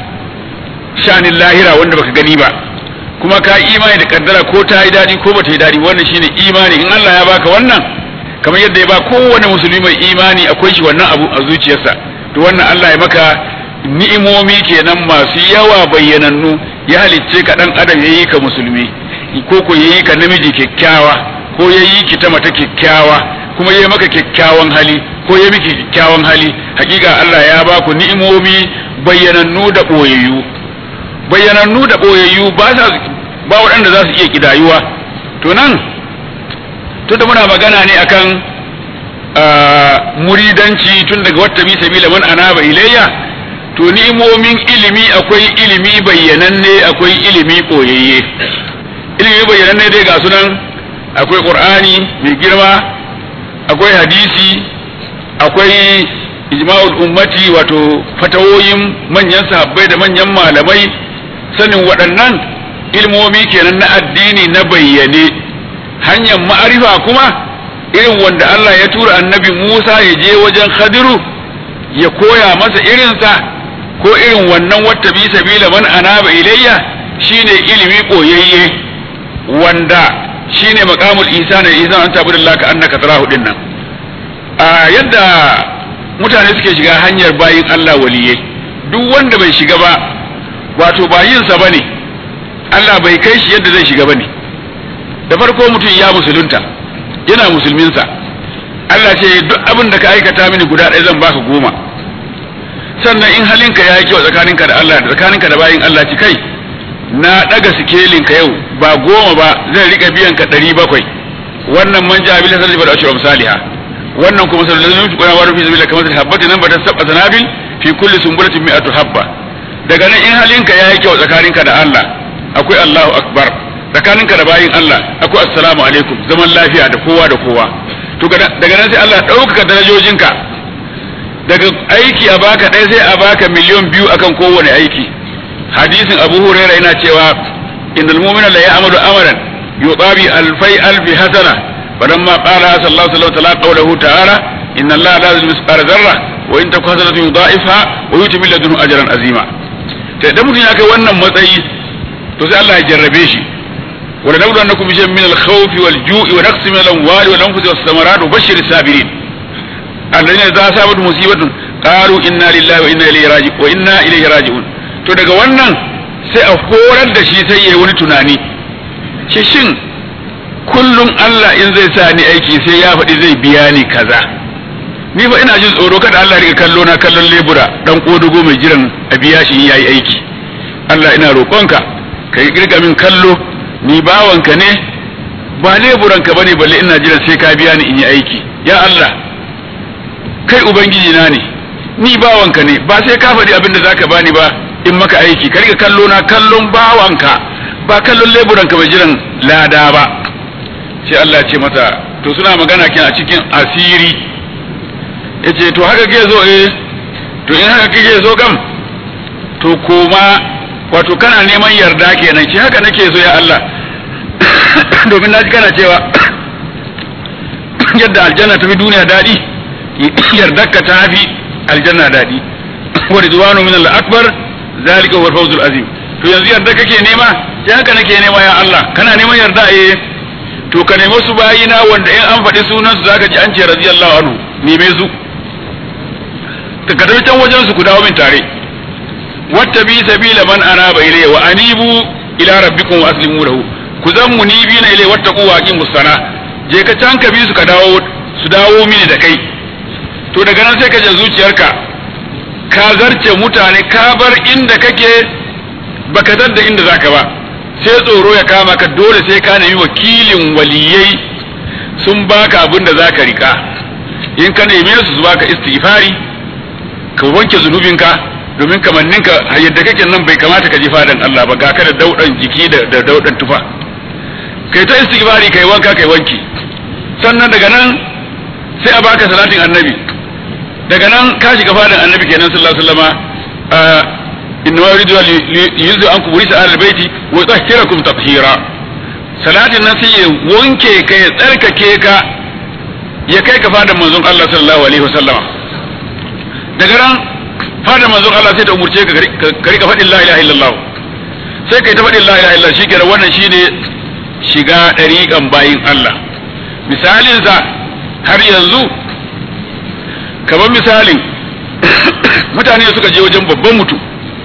shanin lahira wanda baka gani ba kuma ka imani da kaddara ko ta yi daɗi ko bata yi daɗi wannan shine imani in Allah ya baka wannan kamar yadda ya ba kowane musulmi mai imani akwai shi wannan abu a zuciyarsa to wannan Allah ya maka ni'imomi kenan masu yawa bayyanannu ya halicce ka dan adam yayi ka musulmi ko ko yayi ka namiji kyakkyawa ko yayi ki ta mata kyakkyawa kuma yayi maka kyakkyawan hali ko yayi miki kyakkyawan hali hakika Allah ya ba ku ni'imomi bayyanannu da boyayyu bayyanannu da boyayyu ba sa ba waɗanda za su iya kidayuwa to nan tunda muna magana ne akan muridanci tun daga wata bi sabila man anaba ilayya to ni'imomin ilimi akwai ilimi bayyananne akwai ilimi koyayye ilimi bayyananne dai ga sunan akwai qur'ani mai girma akwai hadisi akwai ijma'ul ummati wato fatawoyin manyan sahabbai da manyan malamai sanin waɗannan ilmomi kenan na addini na bayyane hanyar ma'arifa kuma irin wanda Allah ya tura annabi Musa ya je wajen Khadiru ya koya masa irinsa ko irin wannan wata bi sabila man anaba ilayya shine ilimi koyayye wanda shine maqamul ihsan ihsan an tabudillah ka annaka tarahu dinnan a yadda mutane suke shiga hanyar bayin Allah waliyai duk wanda bai shiga ba wato ba yinsa bane Allah bai kai shi yadda zai shiga bane da farko mutum ya musulunta yana musulminsa Allah ce duk abin da ka aikata mini guda ɗaya zan baka goma sannan in halinka ya yi kyau tsakaninka da Allah da tsakaninka da bayin Allah ci kai na ɗaga sikelinka yau ba goma ba zan riƙa biyan ka ɗari bakwai wannan man ja bila sarri ba da ashirin saliha wannan kuma sallallahu alaihi wa sallam fi sabila kamar habbati nan ba ta sab'a sanabil fi kulli sumbulatin mi'atu habba daga nan in halinka ya yi kyau tsakaninka da Allah akwai Allahu akbar tsakaninka da bayin Allah akwai assalamu alaikum zaman lafiya da kowa da kowa to daga nan sai Allah ɗaukaka darajojinka daga aiki a baka ɗaya sai a baka miliyon biyu akan kowane aiki hadisin Abu Hurairah yana cewa innal mu'mina la ya'malu amalan yuqabi alfai alfi hasana falamma qala sallallahu alaihi wasallam qawluhu ta'ala inna Allah la yuzlimu mithqala dharra wa in taku hasanatun yudha'ifha wa yuti min ladunhu ajran azima to idan mutum ya kai wannan matsayi to sai Allah ya jarrabe shi wa lanabluwannakum bi shay'in min al-khawfi wal-ju'i wa naqsin min al-amwali wal-anfusi was-samarati wa bashshir as-sabirin alladhina idza asabatuhum musibatun qalu inna lillahi wa inna ilayhi raji'un wa inna ilayhi raji'un to daga wannan sai a horar da shi sai yayi wani tunani shi shin kullum Allah in zai sa ni aiki sai ya faɗi zai biya ni kaza ni fa ina jin tsoro kada Allah riga kallo na kallon lebura dan kodugo mai jiran a biya shi in yayi aiki Allah ina roƙonka ka yi girga min kallo ni bawanka ne ba leburanka bane balle ina jiran sai ka biya ni in yi aiki ya Allah kai ubangiji na ne ni bawanka ne ba sai ka faɗi abin da zaka bani ba in maka aiki ka riga kallo na kallon bawanka ba kallon leburanka mai jiran lada ba sai Allah ya ce mata to suna magana kin a cikin asiri yace to haka ke zo eh to in haka kike so kam to koma wato kana neman yarda kenan shi haka nake so ya Allah domin naji kana cewa yadda aljanna ta fi duniya daɗi yardarka ta fi aljanna daɗi wa ridwanu min al-akbar zalika huwa al-fawzul azim to yanzu yarda kake nema sai haka nake nema ya Allah kana neman yarda eh to ka nemi su bayina wanda in an faɗi sunan su zaka ji an ce radiyallahu anhu neme su ka ka can wajen su ku dawo min tare wattabi sabila man anaba ilayya wa anibu ila rabbikum wa aslimu lahu ku zan munibina ilayhi wattaqu wa aqimus sana je ka can ka bi su ka dawo su dawo mini da kai to daga nan sai ka je zuciyarka ka zarce mutane ka bar inda kake baka da inda zaka ba sai tsoro ya kama ka dole sai ka nemi wakilin waliyai sun baka abin da zaka rika in ka neme su su baka istighfari ka wanke zunubinka domin kamanninka yadda kake nan bai kamata ka ji fadan Allah ba ga ka da daudan jiki da daudan tufa kai ta istighfari kai wanka kai wanki sannan daga nan sai a baka salatin annabi daga nan ka shiga fadan annabi kenan sallallahu alaihi wasallama inna ma yuridu yuzu ankum risa al baiti wa yutahhirakum tathira salatin nan sai ya wanke ka ya tsarkake ka ya kai ka fadan manzon Allah sallallahu alaihi wasallama daga nan fadan manzon Allah sai ta umurce ka ka rika faɗin la ilaha illallah sai kai ta faɗin la ilaha illallah shikenan wannan shine shiga ɗariƙan bayin Allah misalinsa har yanzu kamar misalin mutane suka je wajen babban mutum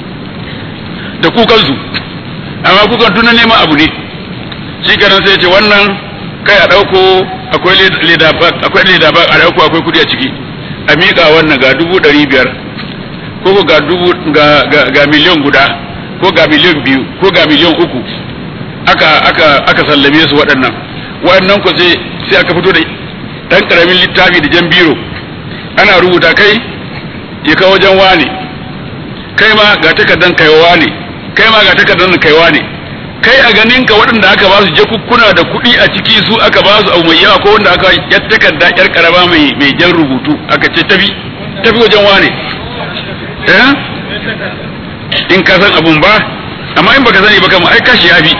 da kukansu amma kukan tuna neman abu ne shi kenan sai ce wannan kai a ɗauko akwai leda ba a ɗauko akwai kudi a ciki a miƙa wannan ga dubu ɗari biyar ko ga dubu ga miliyan guda ko ga miliyan biyu ko ga miliyan uku aka aka aka sallame su waɗannan waɗannan ko sai sai aka fito da ɗan ƙaramin littafi da jan biro ana rubuta kai ya kawo wajen wane kai ma ga takardan kaiwa ne kai ma ga takardan kaiwa ne kai a ganin ka waɗanda aka ba su jakukkuna da kuɗi a ciki su aka ba su abu mai yawa ko wanda aka yar takarda yar karama mai mai jan rubutu aka ce tafi tafi wajen wane eh in ka san abun ba amma in baka sani ba kamar ai kashi ya bi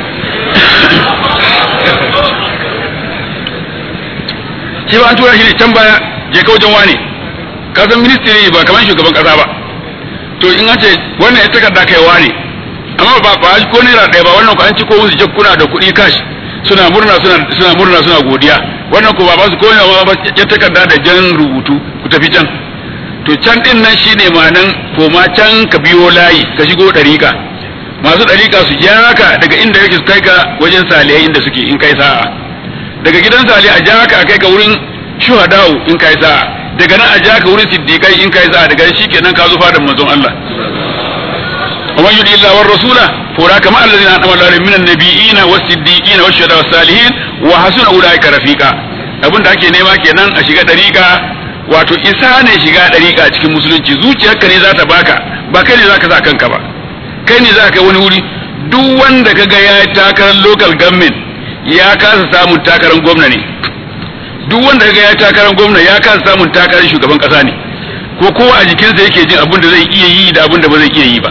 shi ba an tura shi ne can baya je ka wajen wane ka san ministry ba kamar shugaban kasa ba to in an ce wannan ya takarda kai wane amma ba ba ko naira ɗaya ba wannan ko an ci ko musu jakkuna da kuɗi kashi suna murna suna suna murna suna godiya wannan ko ba ba su koya ba ya takarda da jan rubutu ku tafi can to can din nan shine ma'anan koma can ka biyo layi ka shigo ɗariƙa masu ɗariƙa su ja ka daga inda yake su kai ka wajen salihai inda suke in kai sa'a daga gidan salihai a ja ka a kai ka wurin shuhada'u in kai sa'a daga nan a ja ka wurin siddiqai in kai sa'a daga shi kenan ka zo fadan manzon Allah ومن يطع الله والرسول فاولئك مع الذين انعم الله عليهم من النبيين والصديقين والشهداء والصالحين وحسن اولئك رفيقا abin da ake nema kenan a shiga dariƙa wato isa ne shiga dariƙa a cikin musulunci zuciyarka ne za ta baka ba kai ne za ka sa kanka ba kai ne za ka wani wuri duk wanda ka ga ya yi takarar local government ya kasa samun takarar gwamna ne duk wanda ka ga ya yi takarar gwamna ya kasa samun takarar shugaban kasa ne ko kowa a jikinsa yake jin abin da zai iya yi da abin da ba zai iya yi ba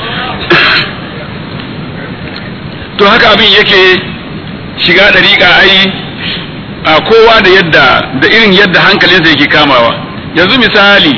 to haka abin yake shiga dariƙa ai a kowa da yadda da irin yadda hankalinsa yake kamawa yanzu misali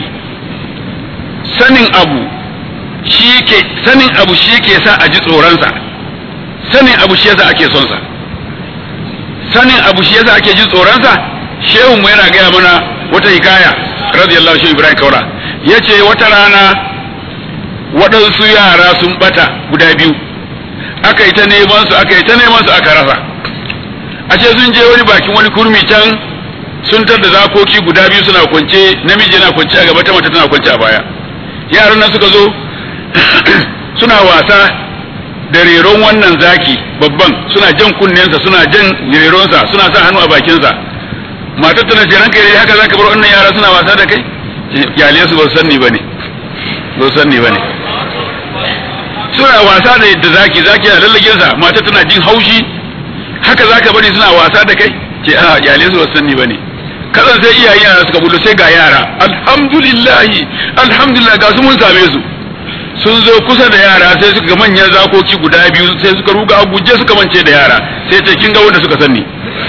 sanin abu shi ke sanin abu shi ke sa a ji tsoronsa sanin abu shi yasa ake son sa sanin abu shi yasa ake jin tsoron sa shehun mu yana gaya mana wata hikaya radiyallahu shehu ibrahim kaura yace wata rana waɗansu yara sun bata guda biyu aka yi ta neman su aka yi ta neman su aka rasa ashe sun je wani bakin wani kurmi can sun tar da zakoki guda biyu suna kwance namiji yana kwance a gaba ta mace tana kwance a baya yaran nan suka zo suna wasa da reron wannan zaki babban suna jan kunnensa suna jan reronsa suna sa hannu a bakinsa matar tana ce ranka yi haka zaka bar wannan yara suna wasa da kai yale su ba su sanni bane ba su sanni bane suna wasa da yadda zaki zaki na lallage sa matar tana jin haushi haka zaka bari suna wasa da kai ce a yale su ba su sanni bane kasan sai iyayen yara suka bullo sai ga yara alhamdulillah alhamdulillah ga su mun same su sun zo kusa da yara sai suka ga manyan zakoki guda biyu sai suka ruga a guje suka mance da yara sai ce kin ga wanda suka sanni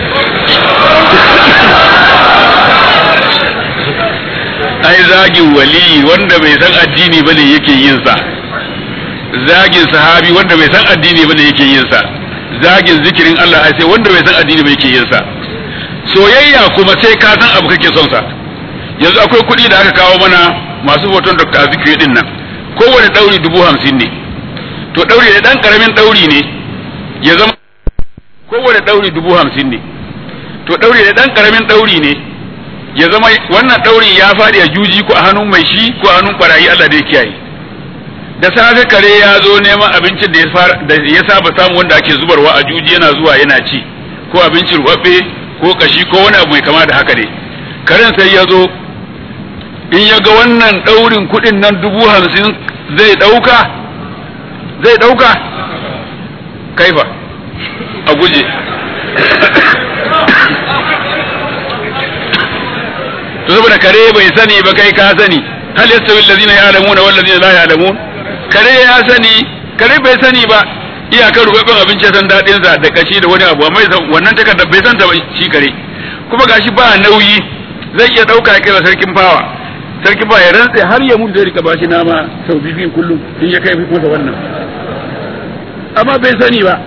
ai zagin wali wanda bai san addini bane yake yin sa zagin sahabi wanda bai san addini bane yake yin sa zagin zikirin Allah ai sai wanda bai san addini ba yake yin sa soyayya kuma sai ka san abu kake son sa yanzu akwai kuɗi da aka kawo mana masu hoton Dr. Zikri din nan kowane ɗauri dubu hamsin ne to ɗauri da ɗan ƙaramin ɗauri ne ya zama kowane ɗauri dubu hamsin ne to ɗauri da ɗan ƙaramin ɗauri ne ya zama wannan ɗauri ya faɗi a juji ko a hannun mai shi ko a hannun ɓarayi Allah da ya kiyaye da safe kare ya zo neman abincin da ya saba samu wanda ake zubarwa a juji yana zuwa yana ci ko abincin rubabbe ko kashi ko wani abu mai kama da haka ne karen sai ya zo in ya ga wannan ɗaurin kuɗin nan dubu hamsin zai ɗauka zai ɗauka kaifa a guje to saboda kare bai sani ba kai ka sani hal yastawi allazina ya'lamuna wal ladina la ya'lamun kare ya sani kare bai sani ba iyakar rubabin abinci san dadin sa da kashi da wani abu amma wannan takarda bai san ta ba shi kare kuma gashi ba nauyi zai iya dauka ya kai wa sarkin fawa sarkin fawa ya rantse har ya mutu zai rika bashi nama sau biyu kullum in ya kai masa wannan amma bai sani ba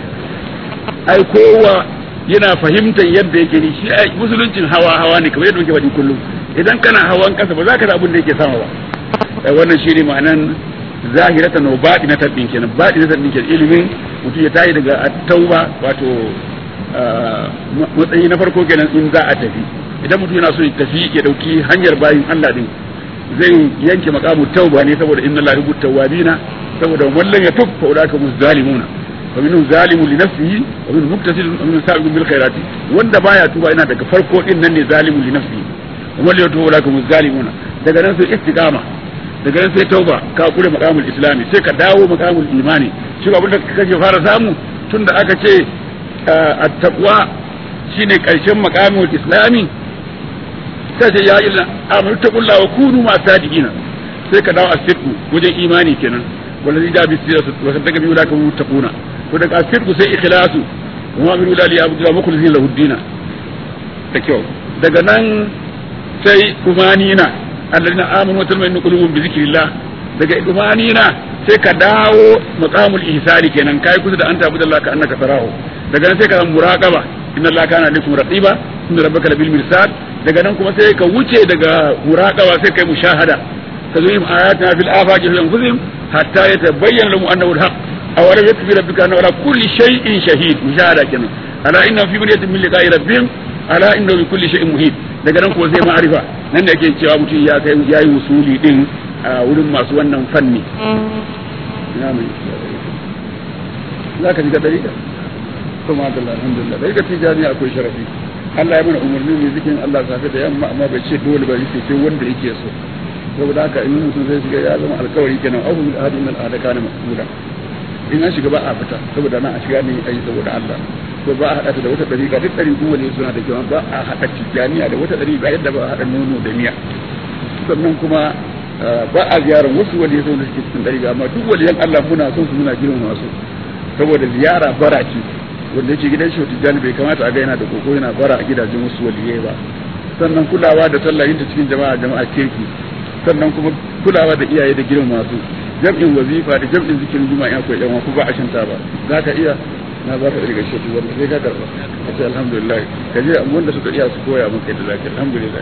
ai kowa yana fahimtar yadda yake ni shi musuluncin hawa hawa ne kamar yadda muke faɗi kullum idan kana hawan kasa ba za ka da abin da yake sama ba wannan shi ne ma'anan zahirata no baɗi na tabbin kenan baɗi na tabbin kenan ilimin mutum ya tayi daga tauba wato matsayi na farko kenan in za a tafi idan mutum yana so ya tafi ya dauki hanyar bayin Allah din zai yanke makamu tauba ne saboda inna la yuhibbu tawwabina saboda wallan ya tub fa ulaka muzzalimuna wa minhum zalimun li nafsihi wa minhum muqtasidun wa minhum sabiqun bil khairati wanda baya tuba yana daga farko din nan ne zalimun li nafsihi wa man yatubu ulaka muzzalimuna daga nan sai istiqama daga nan sai tauba ka kure makamul islami sai ka dawo makamul imani shi abin da kake fara samu tunda aka ce at-taqwa shine karshen makamul islami sai ce ya illa amru taqulla wa kunu ma sadiqina sai ka dawo asirku wajen imani kenan wallazi da bi siratu wa sadaka bi ulaka muttaquna to daga asirku sai ikhlasu wa min ulali abdu mukhlisin lahu dina da kyau daga nan sai kumanina alladina amanu wa tatma'innu qulubuhum bi zikrillah daga kumanina sai ka dawo maqamul ihsani kenan kai kusa da anta abudallah ka annaka tarahu daga nan sai ka muraqaba inna allaha kana alaikum raqiba inna rabbaka labil mirsad daga nan kuma sai ka wuce daga muraqaba sai kai mushahada tazwim ayatina fil afaqi fi anfusihim hatta yatabayyana lahum annahu alhaq aw lam yakfi rabbika anna ala kulli shay'in shahid mushahada kenan ala inna fi bunyatin min liqa'i rabbihim ala inna bi kulli shay'in muhit daga nan kuma sai ma'arifa nan da ake cewa mutum ya kai yayi usuli din a wurin masu wannan fanni za ka ji ga dariƙa to ma da alhamdulillah dariƙa tijani akwai sharafi Allah ya mana umarni ne zikin Allah safe da yamma amma bai ce dole ba yake sai wanda yake so saboda haka in mutum sai shiga ya zama alkawari kenan abu min ahadi min al'adaka na mas'ula in an shiga ba a fita saboda nan a shiga ne ayi saboda Allah ko ba a haɗa da wata ɗariƙa duk ɗari kowane suna da kyau ba a haɗa tijjaniya da wata ɗariƙa yadda ba a haɗa nono da miya sannan kuma ba a ziyarar wasu wani yasa da suke cikin ɗariƙa amma duk waliyan Allah muna son su muna girma masu saboda ziyara bara ce wanda yake gidan shi tijjani bai kamata a ga yana da koko yana bara a gidajen wasu waliyai ba sannan kulawa da sallah yin ta cikin jama'a jama'a kirki sannan kuma kulawa da iyaye da girma masu jam'in wazifa da jam'in zikirin juma'a in akwai yan ku ba a shanta ba za ka iya na ba ka daga shi wanda sai ka karba ka ce alhamdulillah ka je wanda suka iya su koya maka yadda za ka alhamdulillah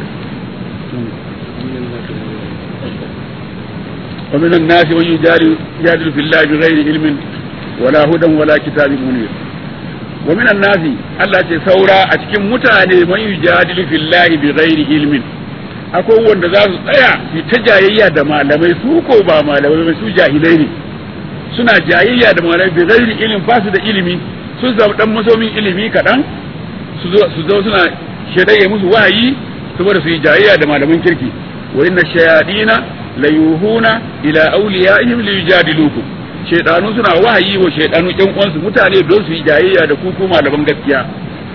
ومن الناس من يجادل يجادل في الله بغير علم ولا هدى ولا كتاب منير ومن الناس الله ce saura a cikin mutane man yujadilu fillahi bighairi ilmin akwai wanda za su tsaya su ta jayayya da malamai su ko ba malamai ba su jahilai ne suna jayayya da malamai bighairi ilmin ba su da ilimi sun samu dan masomin ilimi kaɗan su zo suna shaidaye musu wahayi saboda su yi jayayya da malaman kirki wa inna shayadina la yuhuna ila awliyaihim li yujadilukum shaydanu suna wahayi wa shaydanu ɗan uwansu mutane don su yi jayayya da ku ko malaman gaskiya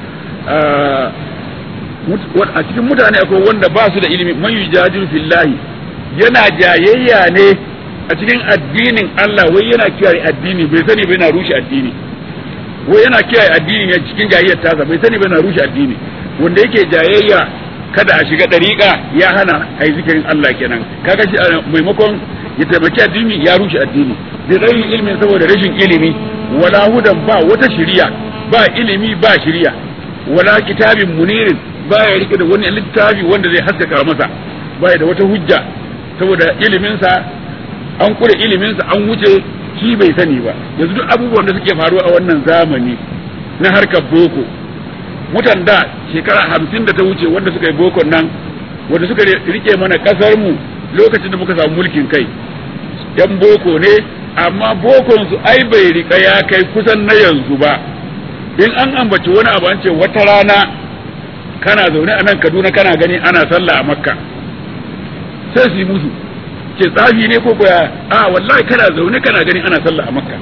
a cikin mutane akwai wanda ba su da ilimi man yujadilu fillahi yana jayayya ne a cikin addinin Allah wai yana kiyaye addini bai sani bai na rushe addini wai yana kiyaye addini ne cikin jayayyar tasa bai sani bai na rushe addini wanda yake jayayya kada a shiga dariƙa ya hana a yi zikirin Allah kenan kaga shi maimakon ya taimaki addini ya rushe addini bi ghairi ilmin saboda rashin ilimi wala hudan ba wata shiriya ba ilimi ba shiriya wala kitabin munirin ba ya rike da wani littafi wanda zai haskaka masa ba da wata hujja saboda iliminsa an kure iliminsa an wuce shi bai sani ba yanzu duk abubuwan da suke faruwa a wannan zamani na harkar boko mutan da shekara hamsin da ta wuce wanda suka yi bokon nan wanda suka rike mana kasar mu lokacin da muka samu mulkin kai yan boko ne amma bokon su ai bai rika ya kai kusan na yanzu ba in an ambaci wani abu an ce wata rana kana zaune a nan kaduna kana gani ana sallah a makka sai su yi musu ce tsafi ne ko koya a wallahi kana zaune kana gani ana sallah a makka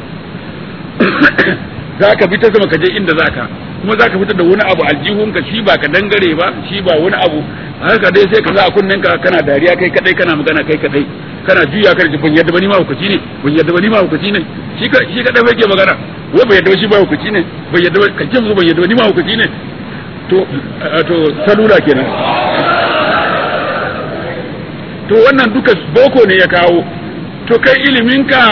za ka fita sama ka je inda za ka kuma za ka fitar da wani abu aljihunka shi ba ka dangare ba shi ba wani abu haka dai sai ka za a kunnen ka kana dariya kai kadai kana magana kai kadai kana juya kan ban yadda ba ni ma hukaci ne ban yadda ba ni ma hukaci ne shi ka shi kadai bai ke magana wai bai yadda ba shi ba hukaci ne bai yadda ba kan ce musu ban yadda ba ni ma hukaci ne to to salula kenan to wannan duka boko ne ya kawo to kai ilimin ka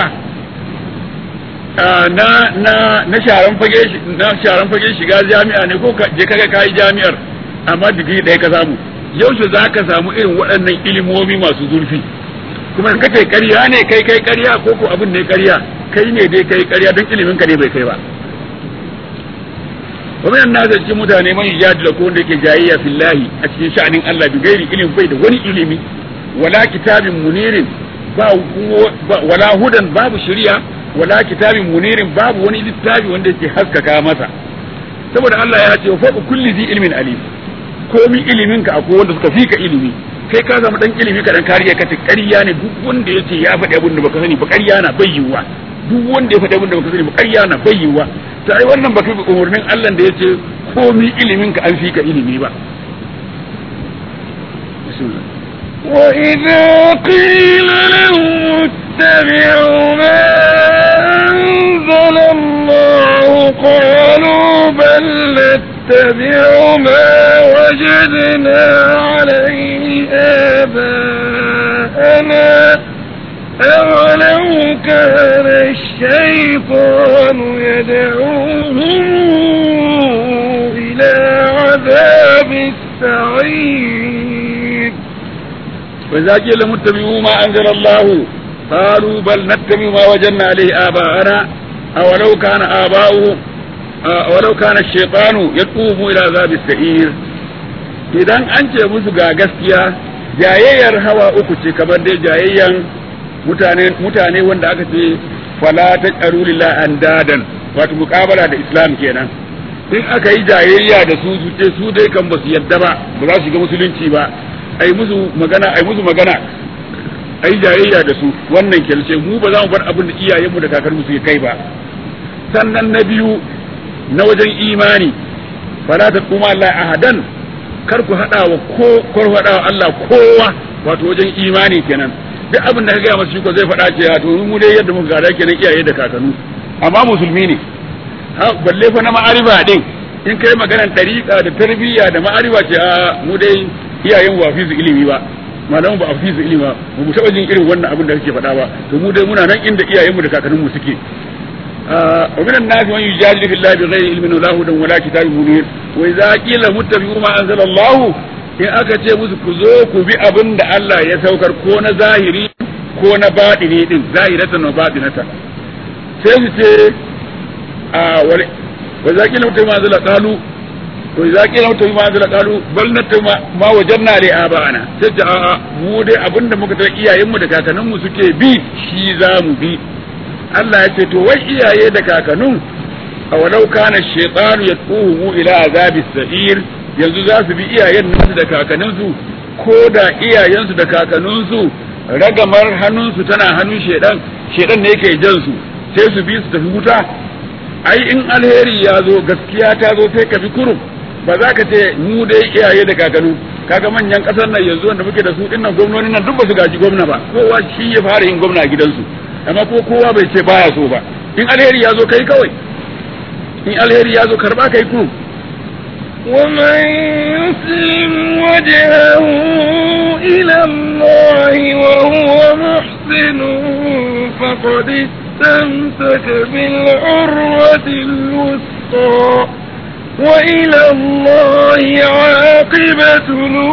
na na na sharan fage na sharan fage shiga jami'a ne ko je kaga kai jami'ar amma digiri ɗaya ka samu yaushe za ka samu irin waɗannan ilimomi masu zurfi kuma in kace ƙarya ne kai kai ƙarya ko ko abin ne ƙarya kai ne dai kai ƙarya don ilimin ka ne bai kai ba wa min nas cikin mutane man yajadila ko wanda yake jayayya fillahi a cikin sha'anin Allah bi gairi ilimi bai da wani ilimi wala kitabin munirin ba wala hudan babu shari'a wala kitabin munirin babu wani littafi wanda yake haskaka masa saboda Allah ya ce fa kulli zi ilmin alim komi ilimin ka akwai wanda suka fika ilimi kai ka zama dan ilimi ka dan kariya ka ta ƙarya ne duk wanda yace ya faɗi abin da baka sani ba ƙarya na bayyuwa duk wanda ya faɗi abin da baka sani ba ƙarya na bayyuwa ta ai wannan baka bi umurnin Allah da yace komi ilimin ka an fika ilimi ba bismillah وإذا قيل لهم اتبعوا ما أنزل الله قالوا بل نتبع ما وجدنا عليه آباءنا أولو كان الشيطان يدعوهم إلى عذاب السعير وإذا قيل لهم اتبعوا ما أنزل الله قالوا بل نتبع ما وجدنا عليه آباءنا أولو كان آباؤهم أولو كان الشيطان يدعوهم إلى عذاب السعير idan an ce musu ga gaskiya jayayyar hawa uku ce kamar dai jayayyan mutane mutane wanda aka ce fala ta qaru lillahi andadan wato muqabala da islam kenan in aka yi jayayya da su su ce su dai kan ba su yadda ba ba za su shiga musulunci ba ai musu magana ai musu magana ai jayayya da su wannan kelce mu ba za mu bar abin da iyayenmu da kakarmu suke kai ba sannan na biyu na wajen imani fala ta kuma Allah ahadan kar ku hada wa ko kar hada wa Allah kowa wato wajen imani kenan duk abin da ka gaya masa shi ko zai faɗa ce to mu dai yadda muka gada kenan iyaye da kakannu amma musulmi ne ha balle fa na ma'ariba din in kai maganar tariqa da tarbiyya da ma'ariba ce a mu dai iyayen wa fi su ilimi ba malamu ba a fi su ilimi ba mu taɓa jin irin wannan abin da kake faɗa ba to mu dai muna nan inda iyayenmu da kakanninmu suke ومن الناس من يجادل في الله بغير علم ولا هدى ولا كتاب منير واذا قيل متبعوا ما انزل الله in aka ce musu ku zo ku bi abin da Allah ya saukar ko na zahiri ko na baɗini din zahiratan wa baɗinatan sai su ce a wani wa za ki lauta ma zala qalu to za ki lauta ma zala qalu bal natta ma wajanna li abana sai ta a mu dai abin da muka tar iyayen mu da kakannin mu suke bi shi za mu bi Allah ya ce to wai iyaye da kakannin a walau kana shaytanu yatuhu ila azabis sa'ir yanzu za su bi iyayen nasu da kakanninsu ko da iyayensu da kakanninsu ragamar hannunsu tana hannun shedan shedan ne yake jan su sai su bi su tafi wuta ai in alheri ya zo gaskiya ta zo sai ka bi kurum ba za ka ce mu dai iyaye da kakannu kaga manyan kasar nan yanzu wanda muke da su dinnan gwamnoni nan duk ba su gaji gwamna ba kowa shi ya fara yin gwamna a gidansu amma ko kowa bai ce baya so ba in alheri ya zo kai kawai in alheri ya zo karba kai kurum ومن يسلم وجهه إلى الله وهو محسن فقد استمسك بالعروة الوثقى وإلى الله عاقبة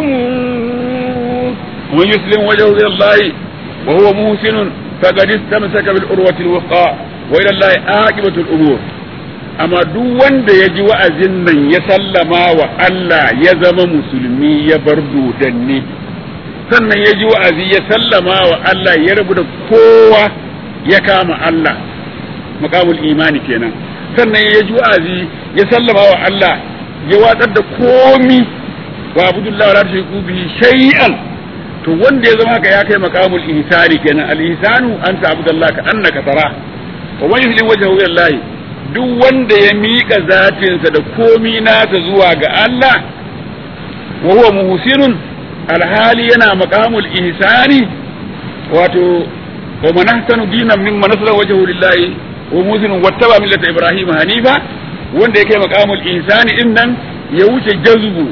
الأمور ومن يسلم وجهه إلى الله وهو محسن فقد استمسك بالعروة الوثقى وإلى الله عاقبة الأمور amma duk wanda ya ji wa'azin nan ya sallama wa Allah ya zama musulmi ya bar dodanni sannan ya ji wa'azi ya sallama wa Allah ya rabu da kowa ya kama Allah makamul imani kenan sannan ya ji wa'azi ya sallama wa Allah ya watsar da komi wa abudullah wa la tushriku bihi shay'an to wanda ya zama haka ya kai makamul ihsani kenan al ihsanu anta abudullah ka annaka tara wa man yuslim wajhahu ila Allah duk wanda ya miƙa zatinsa da komi nasa zuwa ga Allah wa huwa muhsinun alhali yana maqamul ihsani wato wa man ahsanu dinan mimman nasara wajhu lillahi wa muhsinun wattaba millata ibrahim hanifa wanda ya kai maqamul ihsani din nan ya wuce jazbu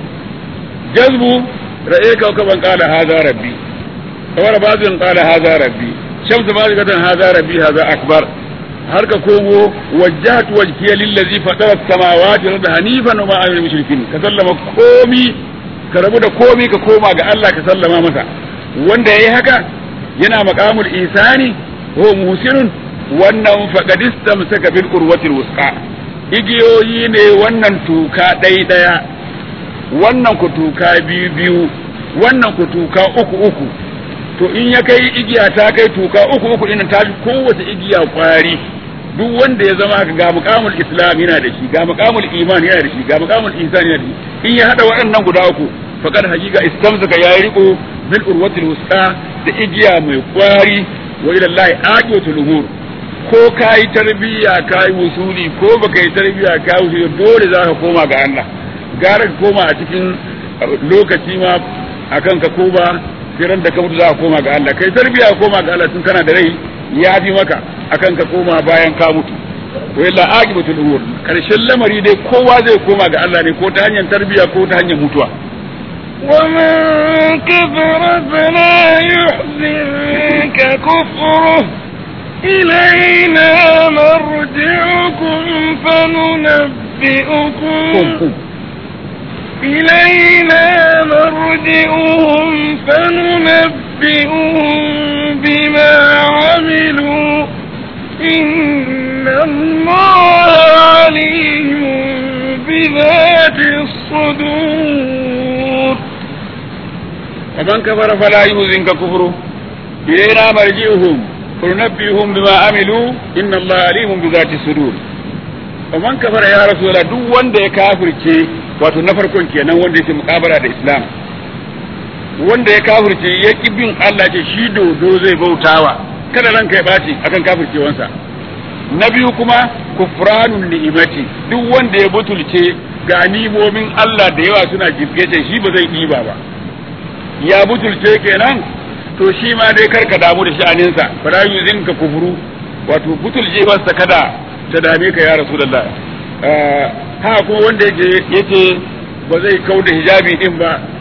jazbu ra'ayka ka ban qala hadha rabbi kawar bazin qala hadha rabbi shamsu bazikatan hadha rabbi hadha akbar har ka komo wajjahtu wajhiya lillazi fatara samawati wal ardi hanifan wa ma ana mushrikin ka sallama komi ka rabu da komi ka koma ga Allah ka sallama masa wanda yayi haka yana maqamul ihsani huwa muhsinun wannan faqad istamsaka bil urwatil wusqa igiyoyi ne wannan tuka ɗai ɗaya wannan ku tuka biyu biyu wannan ku tuka uku uku to in ya kai igiya ta kai tuka uku uku ɗin ta fi kowace igiya kwari duk wanda ya zama ga muqamul islam yana da shi ga muqamul iman yana da shi ga muqamul ihsan yana da shi in ya hada waɗannan guda uku faqad haqiqa istamsaka ya riko bil urwatil wusqa da igiya mai kwari wa ila allahi aqiyatul umur ko kai tarbiya kai wusuli ko baka yi tarbiya kai wusuli dole za ka koma ga Allah gara ka koma a cikin lokaci ma akan ka koma firan da ka mutu za ka koma ga Allah kai tarbiya koma ga Allah tun kana da rai ya fi maka akan ka koma bayan ka mutu to illa aqibatul umur karshen lamari dai kowa zai koma ga Allah ne ko ta hanyar tarbiya ko ta hanyar mutuwa ومن كفر فلا يحزنك كفره إلينا مرجعكم فننبئكم إلينا مرجعهم فننبئهم بما عملوا إن الله عليم بذات الصدور ومن كفر فلا يحزنك كفره إلينا مرجعهم فننبئهم بما عملوا إن الله عليم بذات الصدور ومن كفر يا رسول الله duk wanda ya kafirce wato na farkon kenan wanda yake mukabara da Islam wanda ya kafirce ya ki bin Allah ce shi dodo zai bautawa kada ranka ya baci akan kafircewansa na biyu kuma kufranun ni'imati duk wanda ya butulce ga nimomin Allah da yawa suna jibgece shi ba zai ɗiba ba ya butulce kenan to shi ma dai karka damu da sha'aninsa fara yuzin ka kufuru wato butulce ba kada ta dame ka ya rasulullah ha kuma wanda yake yace ba zai kau da hijabi din ba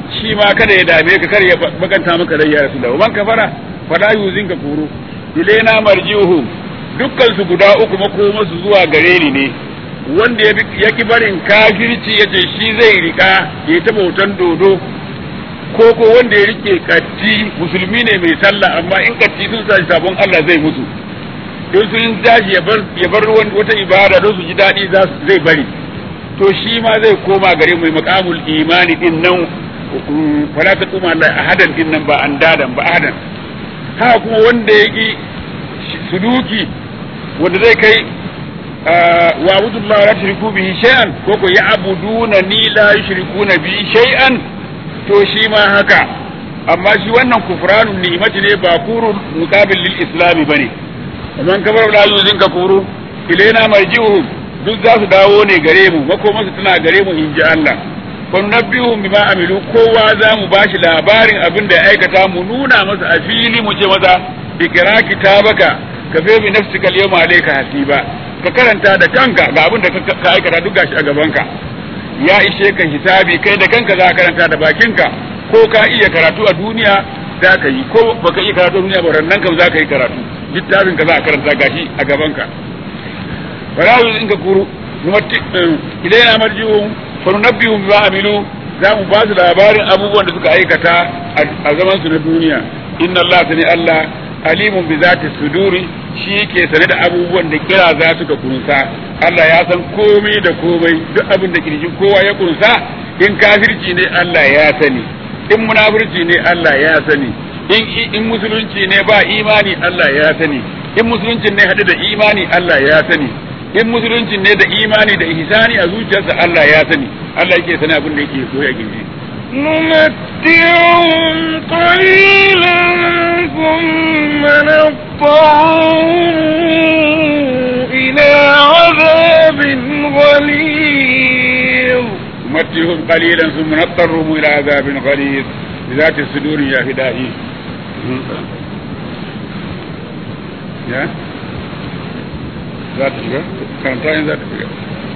shi ma kada ya dame ka kar ya bakanta maka rai ya rasulullah man kafara fala yuzin ka kuru ilaina marjiuhum dukkan su guda uku makoma su zuwa gare ni ne wanda ya ki barin kafirci ya ce shi zai rika ya ta bautan dodo ko ko wanda ya rike katti musulmi ne mai sallah amma in katti sun sa sabon Allah zai mutu don sun tashi ya bar ya bar wata ibada don su ji daɗi zai bari to shi ma zai koma gare mai makamul imani din nan fala ta kuma Allah ahadan din nan ba an dadan ba ahadan haka kuma wanda ya ki suduki wanda zai kai wa abudullah la tushriku bihi shay'an ko ko ya abuduna ni la yushrikuna bihi shay'an to shi ma haka amma shi wannan kufranun ni'mati ne ba kurun muqabil lil islami bane man kafara la yuzin kafuru ilaina marji'uhum duk za su dawo ne gare mu makoma su tana gare mu in ji Allah fa nabbihum bima amilu kowa za mu bashi labarin abin da ya aikata mu nuna masa a fili mu ce masa ikra kitabaka ka fe bi nafsika al-yawma alayka hasiba ka karanta da kanka ga abin da ka aikata duk gashi a gabanka ya ishe ka hisabi kai da kanka za ka karanta da bakinka ko ka iya karatu a duniya za ka yi ko baka iya karatu a duniya ba rannan kam za ka yi karatu littafin ka za a karanta gashi a gabanka farahu in ka kuru idan yana marjiun fa nunabbihu bima amilu za mu ba su labarin abubuwan da suka aikata a zaman su na duniya inna Allah sani Allah alimun bi zati suduri shi yake sane da abubuwan da kira za su ka kunsa Allah ya san komai da komai duk abin da kirjin kowa ya kunsa in kafirci ne Allah ya sani in munafirci ne Allah ya sani in in musulunci ne ba imani Allah ya sani in musulunci ne hade da imani Allah ya sani in musulunci ne da imani da ihsani a zuciyarsa Allah ya sani Allah yake sani abin da yake so ya gindi نمتعهم قليلا ثم نضطرهم إلى عذاب غليظ نمتعهم قليلا ثم نضطرهم إلى عذاب غليظ بذات الصدور يا هدائي يا ذات شجر كانت ذات شجر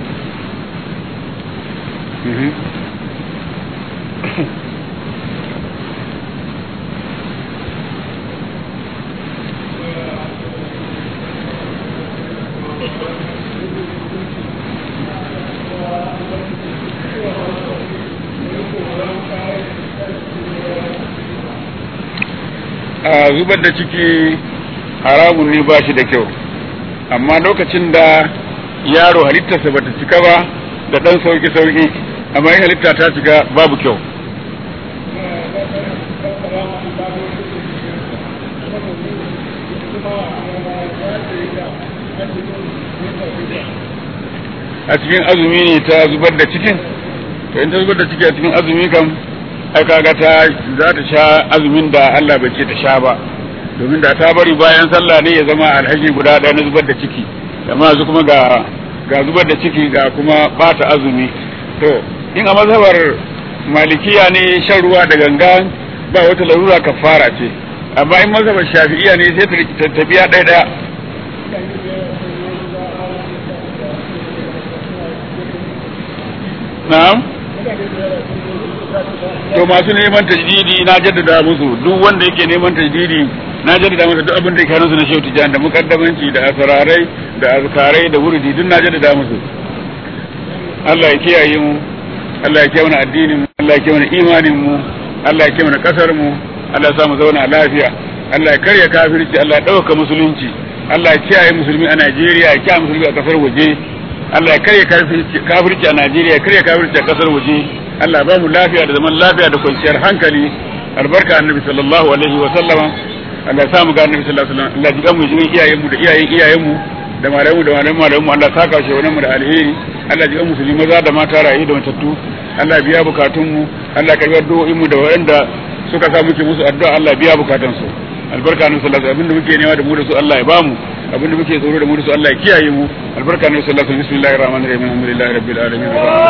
a zubar da ciki haramun ne ba shi da kyau amma lokacin da yaro halittarsa bata cika ba da ɗan sauki-sauki amma in halitta ta cika babu kyau a cikin azumi ne ta zubar da cikin to in ta zubar da ciki a cikin azumi kam ai kaga ta za ta sha azumin da Allah bai ce ta sha ba domin da ta bari bayan sallah ne ya zama alhaji guda ɗaya na zubar da ciki amma yanzu kuma ga ga zubar da ciki ga kuma bata azumi to in a mazhabar malikiya ne shan ruwa da ganga ba wata larura kafara ce amma in mazhabar shafi'iya ne sai ta biya ɗaya ɗaya na'am to masu neman tajdidi na jaddada musu duk wanda yake neman tajdidi na jaddada masa duk abin da ke hannunsu na shehu tijan da mukaddamanci da asararai da azkarai da wuridi duk na jaddada musu Allah ya kiyaye mu Allah ya kiyaye mana addinin mu Allah ya kiyaye mana imanin mu Allah ya kiyaye mana kasar mu Allah ya sa mu zauna lafiya Allah ya karya kafirci Allah ya dauka musulunci Allah ya kiyaye musulmi a Najeriya ya kiyaye musulmi a kasar waje Allah ya karya kafirci a Najeriya ya karya kafirci a kasar waje Allah ba mu lafiya da zaman lafiya da kwanciyar hankali albarka annabi sallallahu alaihi wa sallama Allah ya sa mu ga annabi sallallahu alaihi wa sallam Allah ya jiga mu jikin iyayen mu da iyayen iyayen mu da malamu da malamu malamu Allah ya saka shi wannan mu da alheri Allah ya jiga musulmi maza da mata rayu da matattu Allah ya biya bukatun mu Allah ya karbi addu'o'in mu da waɗanda suka sa muke musu addu'a Allah ya biya bukatun su albarka annabi sallallahu alaihi wa sallam abinda muke nema da mu da su Allah ya bamu abinda muke tsoro da mu da su Allah ya kiyaye mu albarka annabi sallallahu alaihi wa sallam bismillahir rahmanir rahim alhamdulillahi rabbil alamin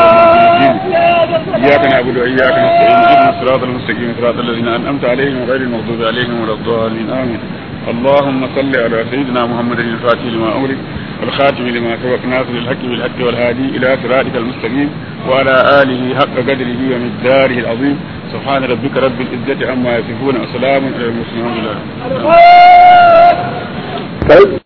iyyaka na'budu wa iyyaka nasta'in ihdinas siratal mustaqim siratal ladzina an'amta alaihim ghayril maghdubi alaihim waladdallin amin اللهم صل على سيدنا محمد الفاتح لما أغلق والخاتم لما سبق ناصر الحق بالحق والهادي إلى صراطك المستقيم وعلى آله حق قدره ومقداره العظيم سبحان ربك رب العزة عما يصفون وسلام على المرسلين الحمد لله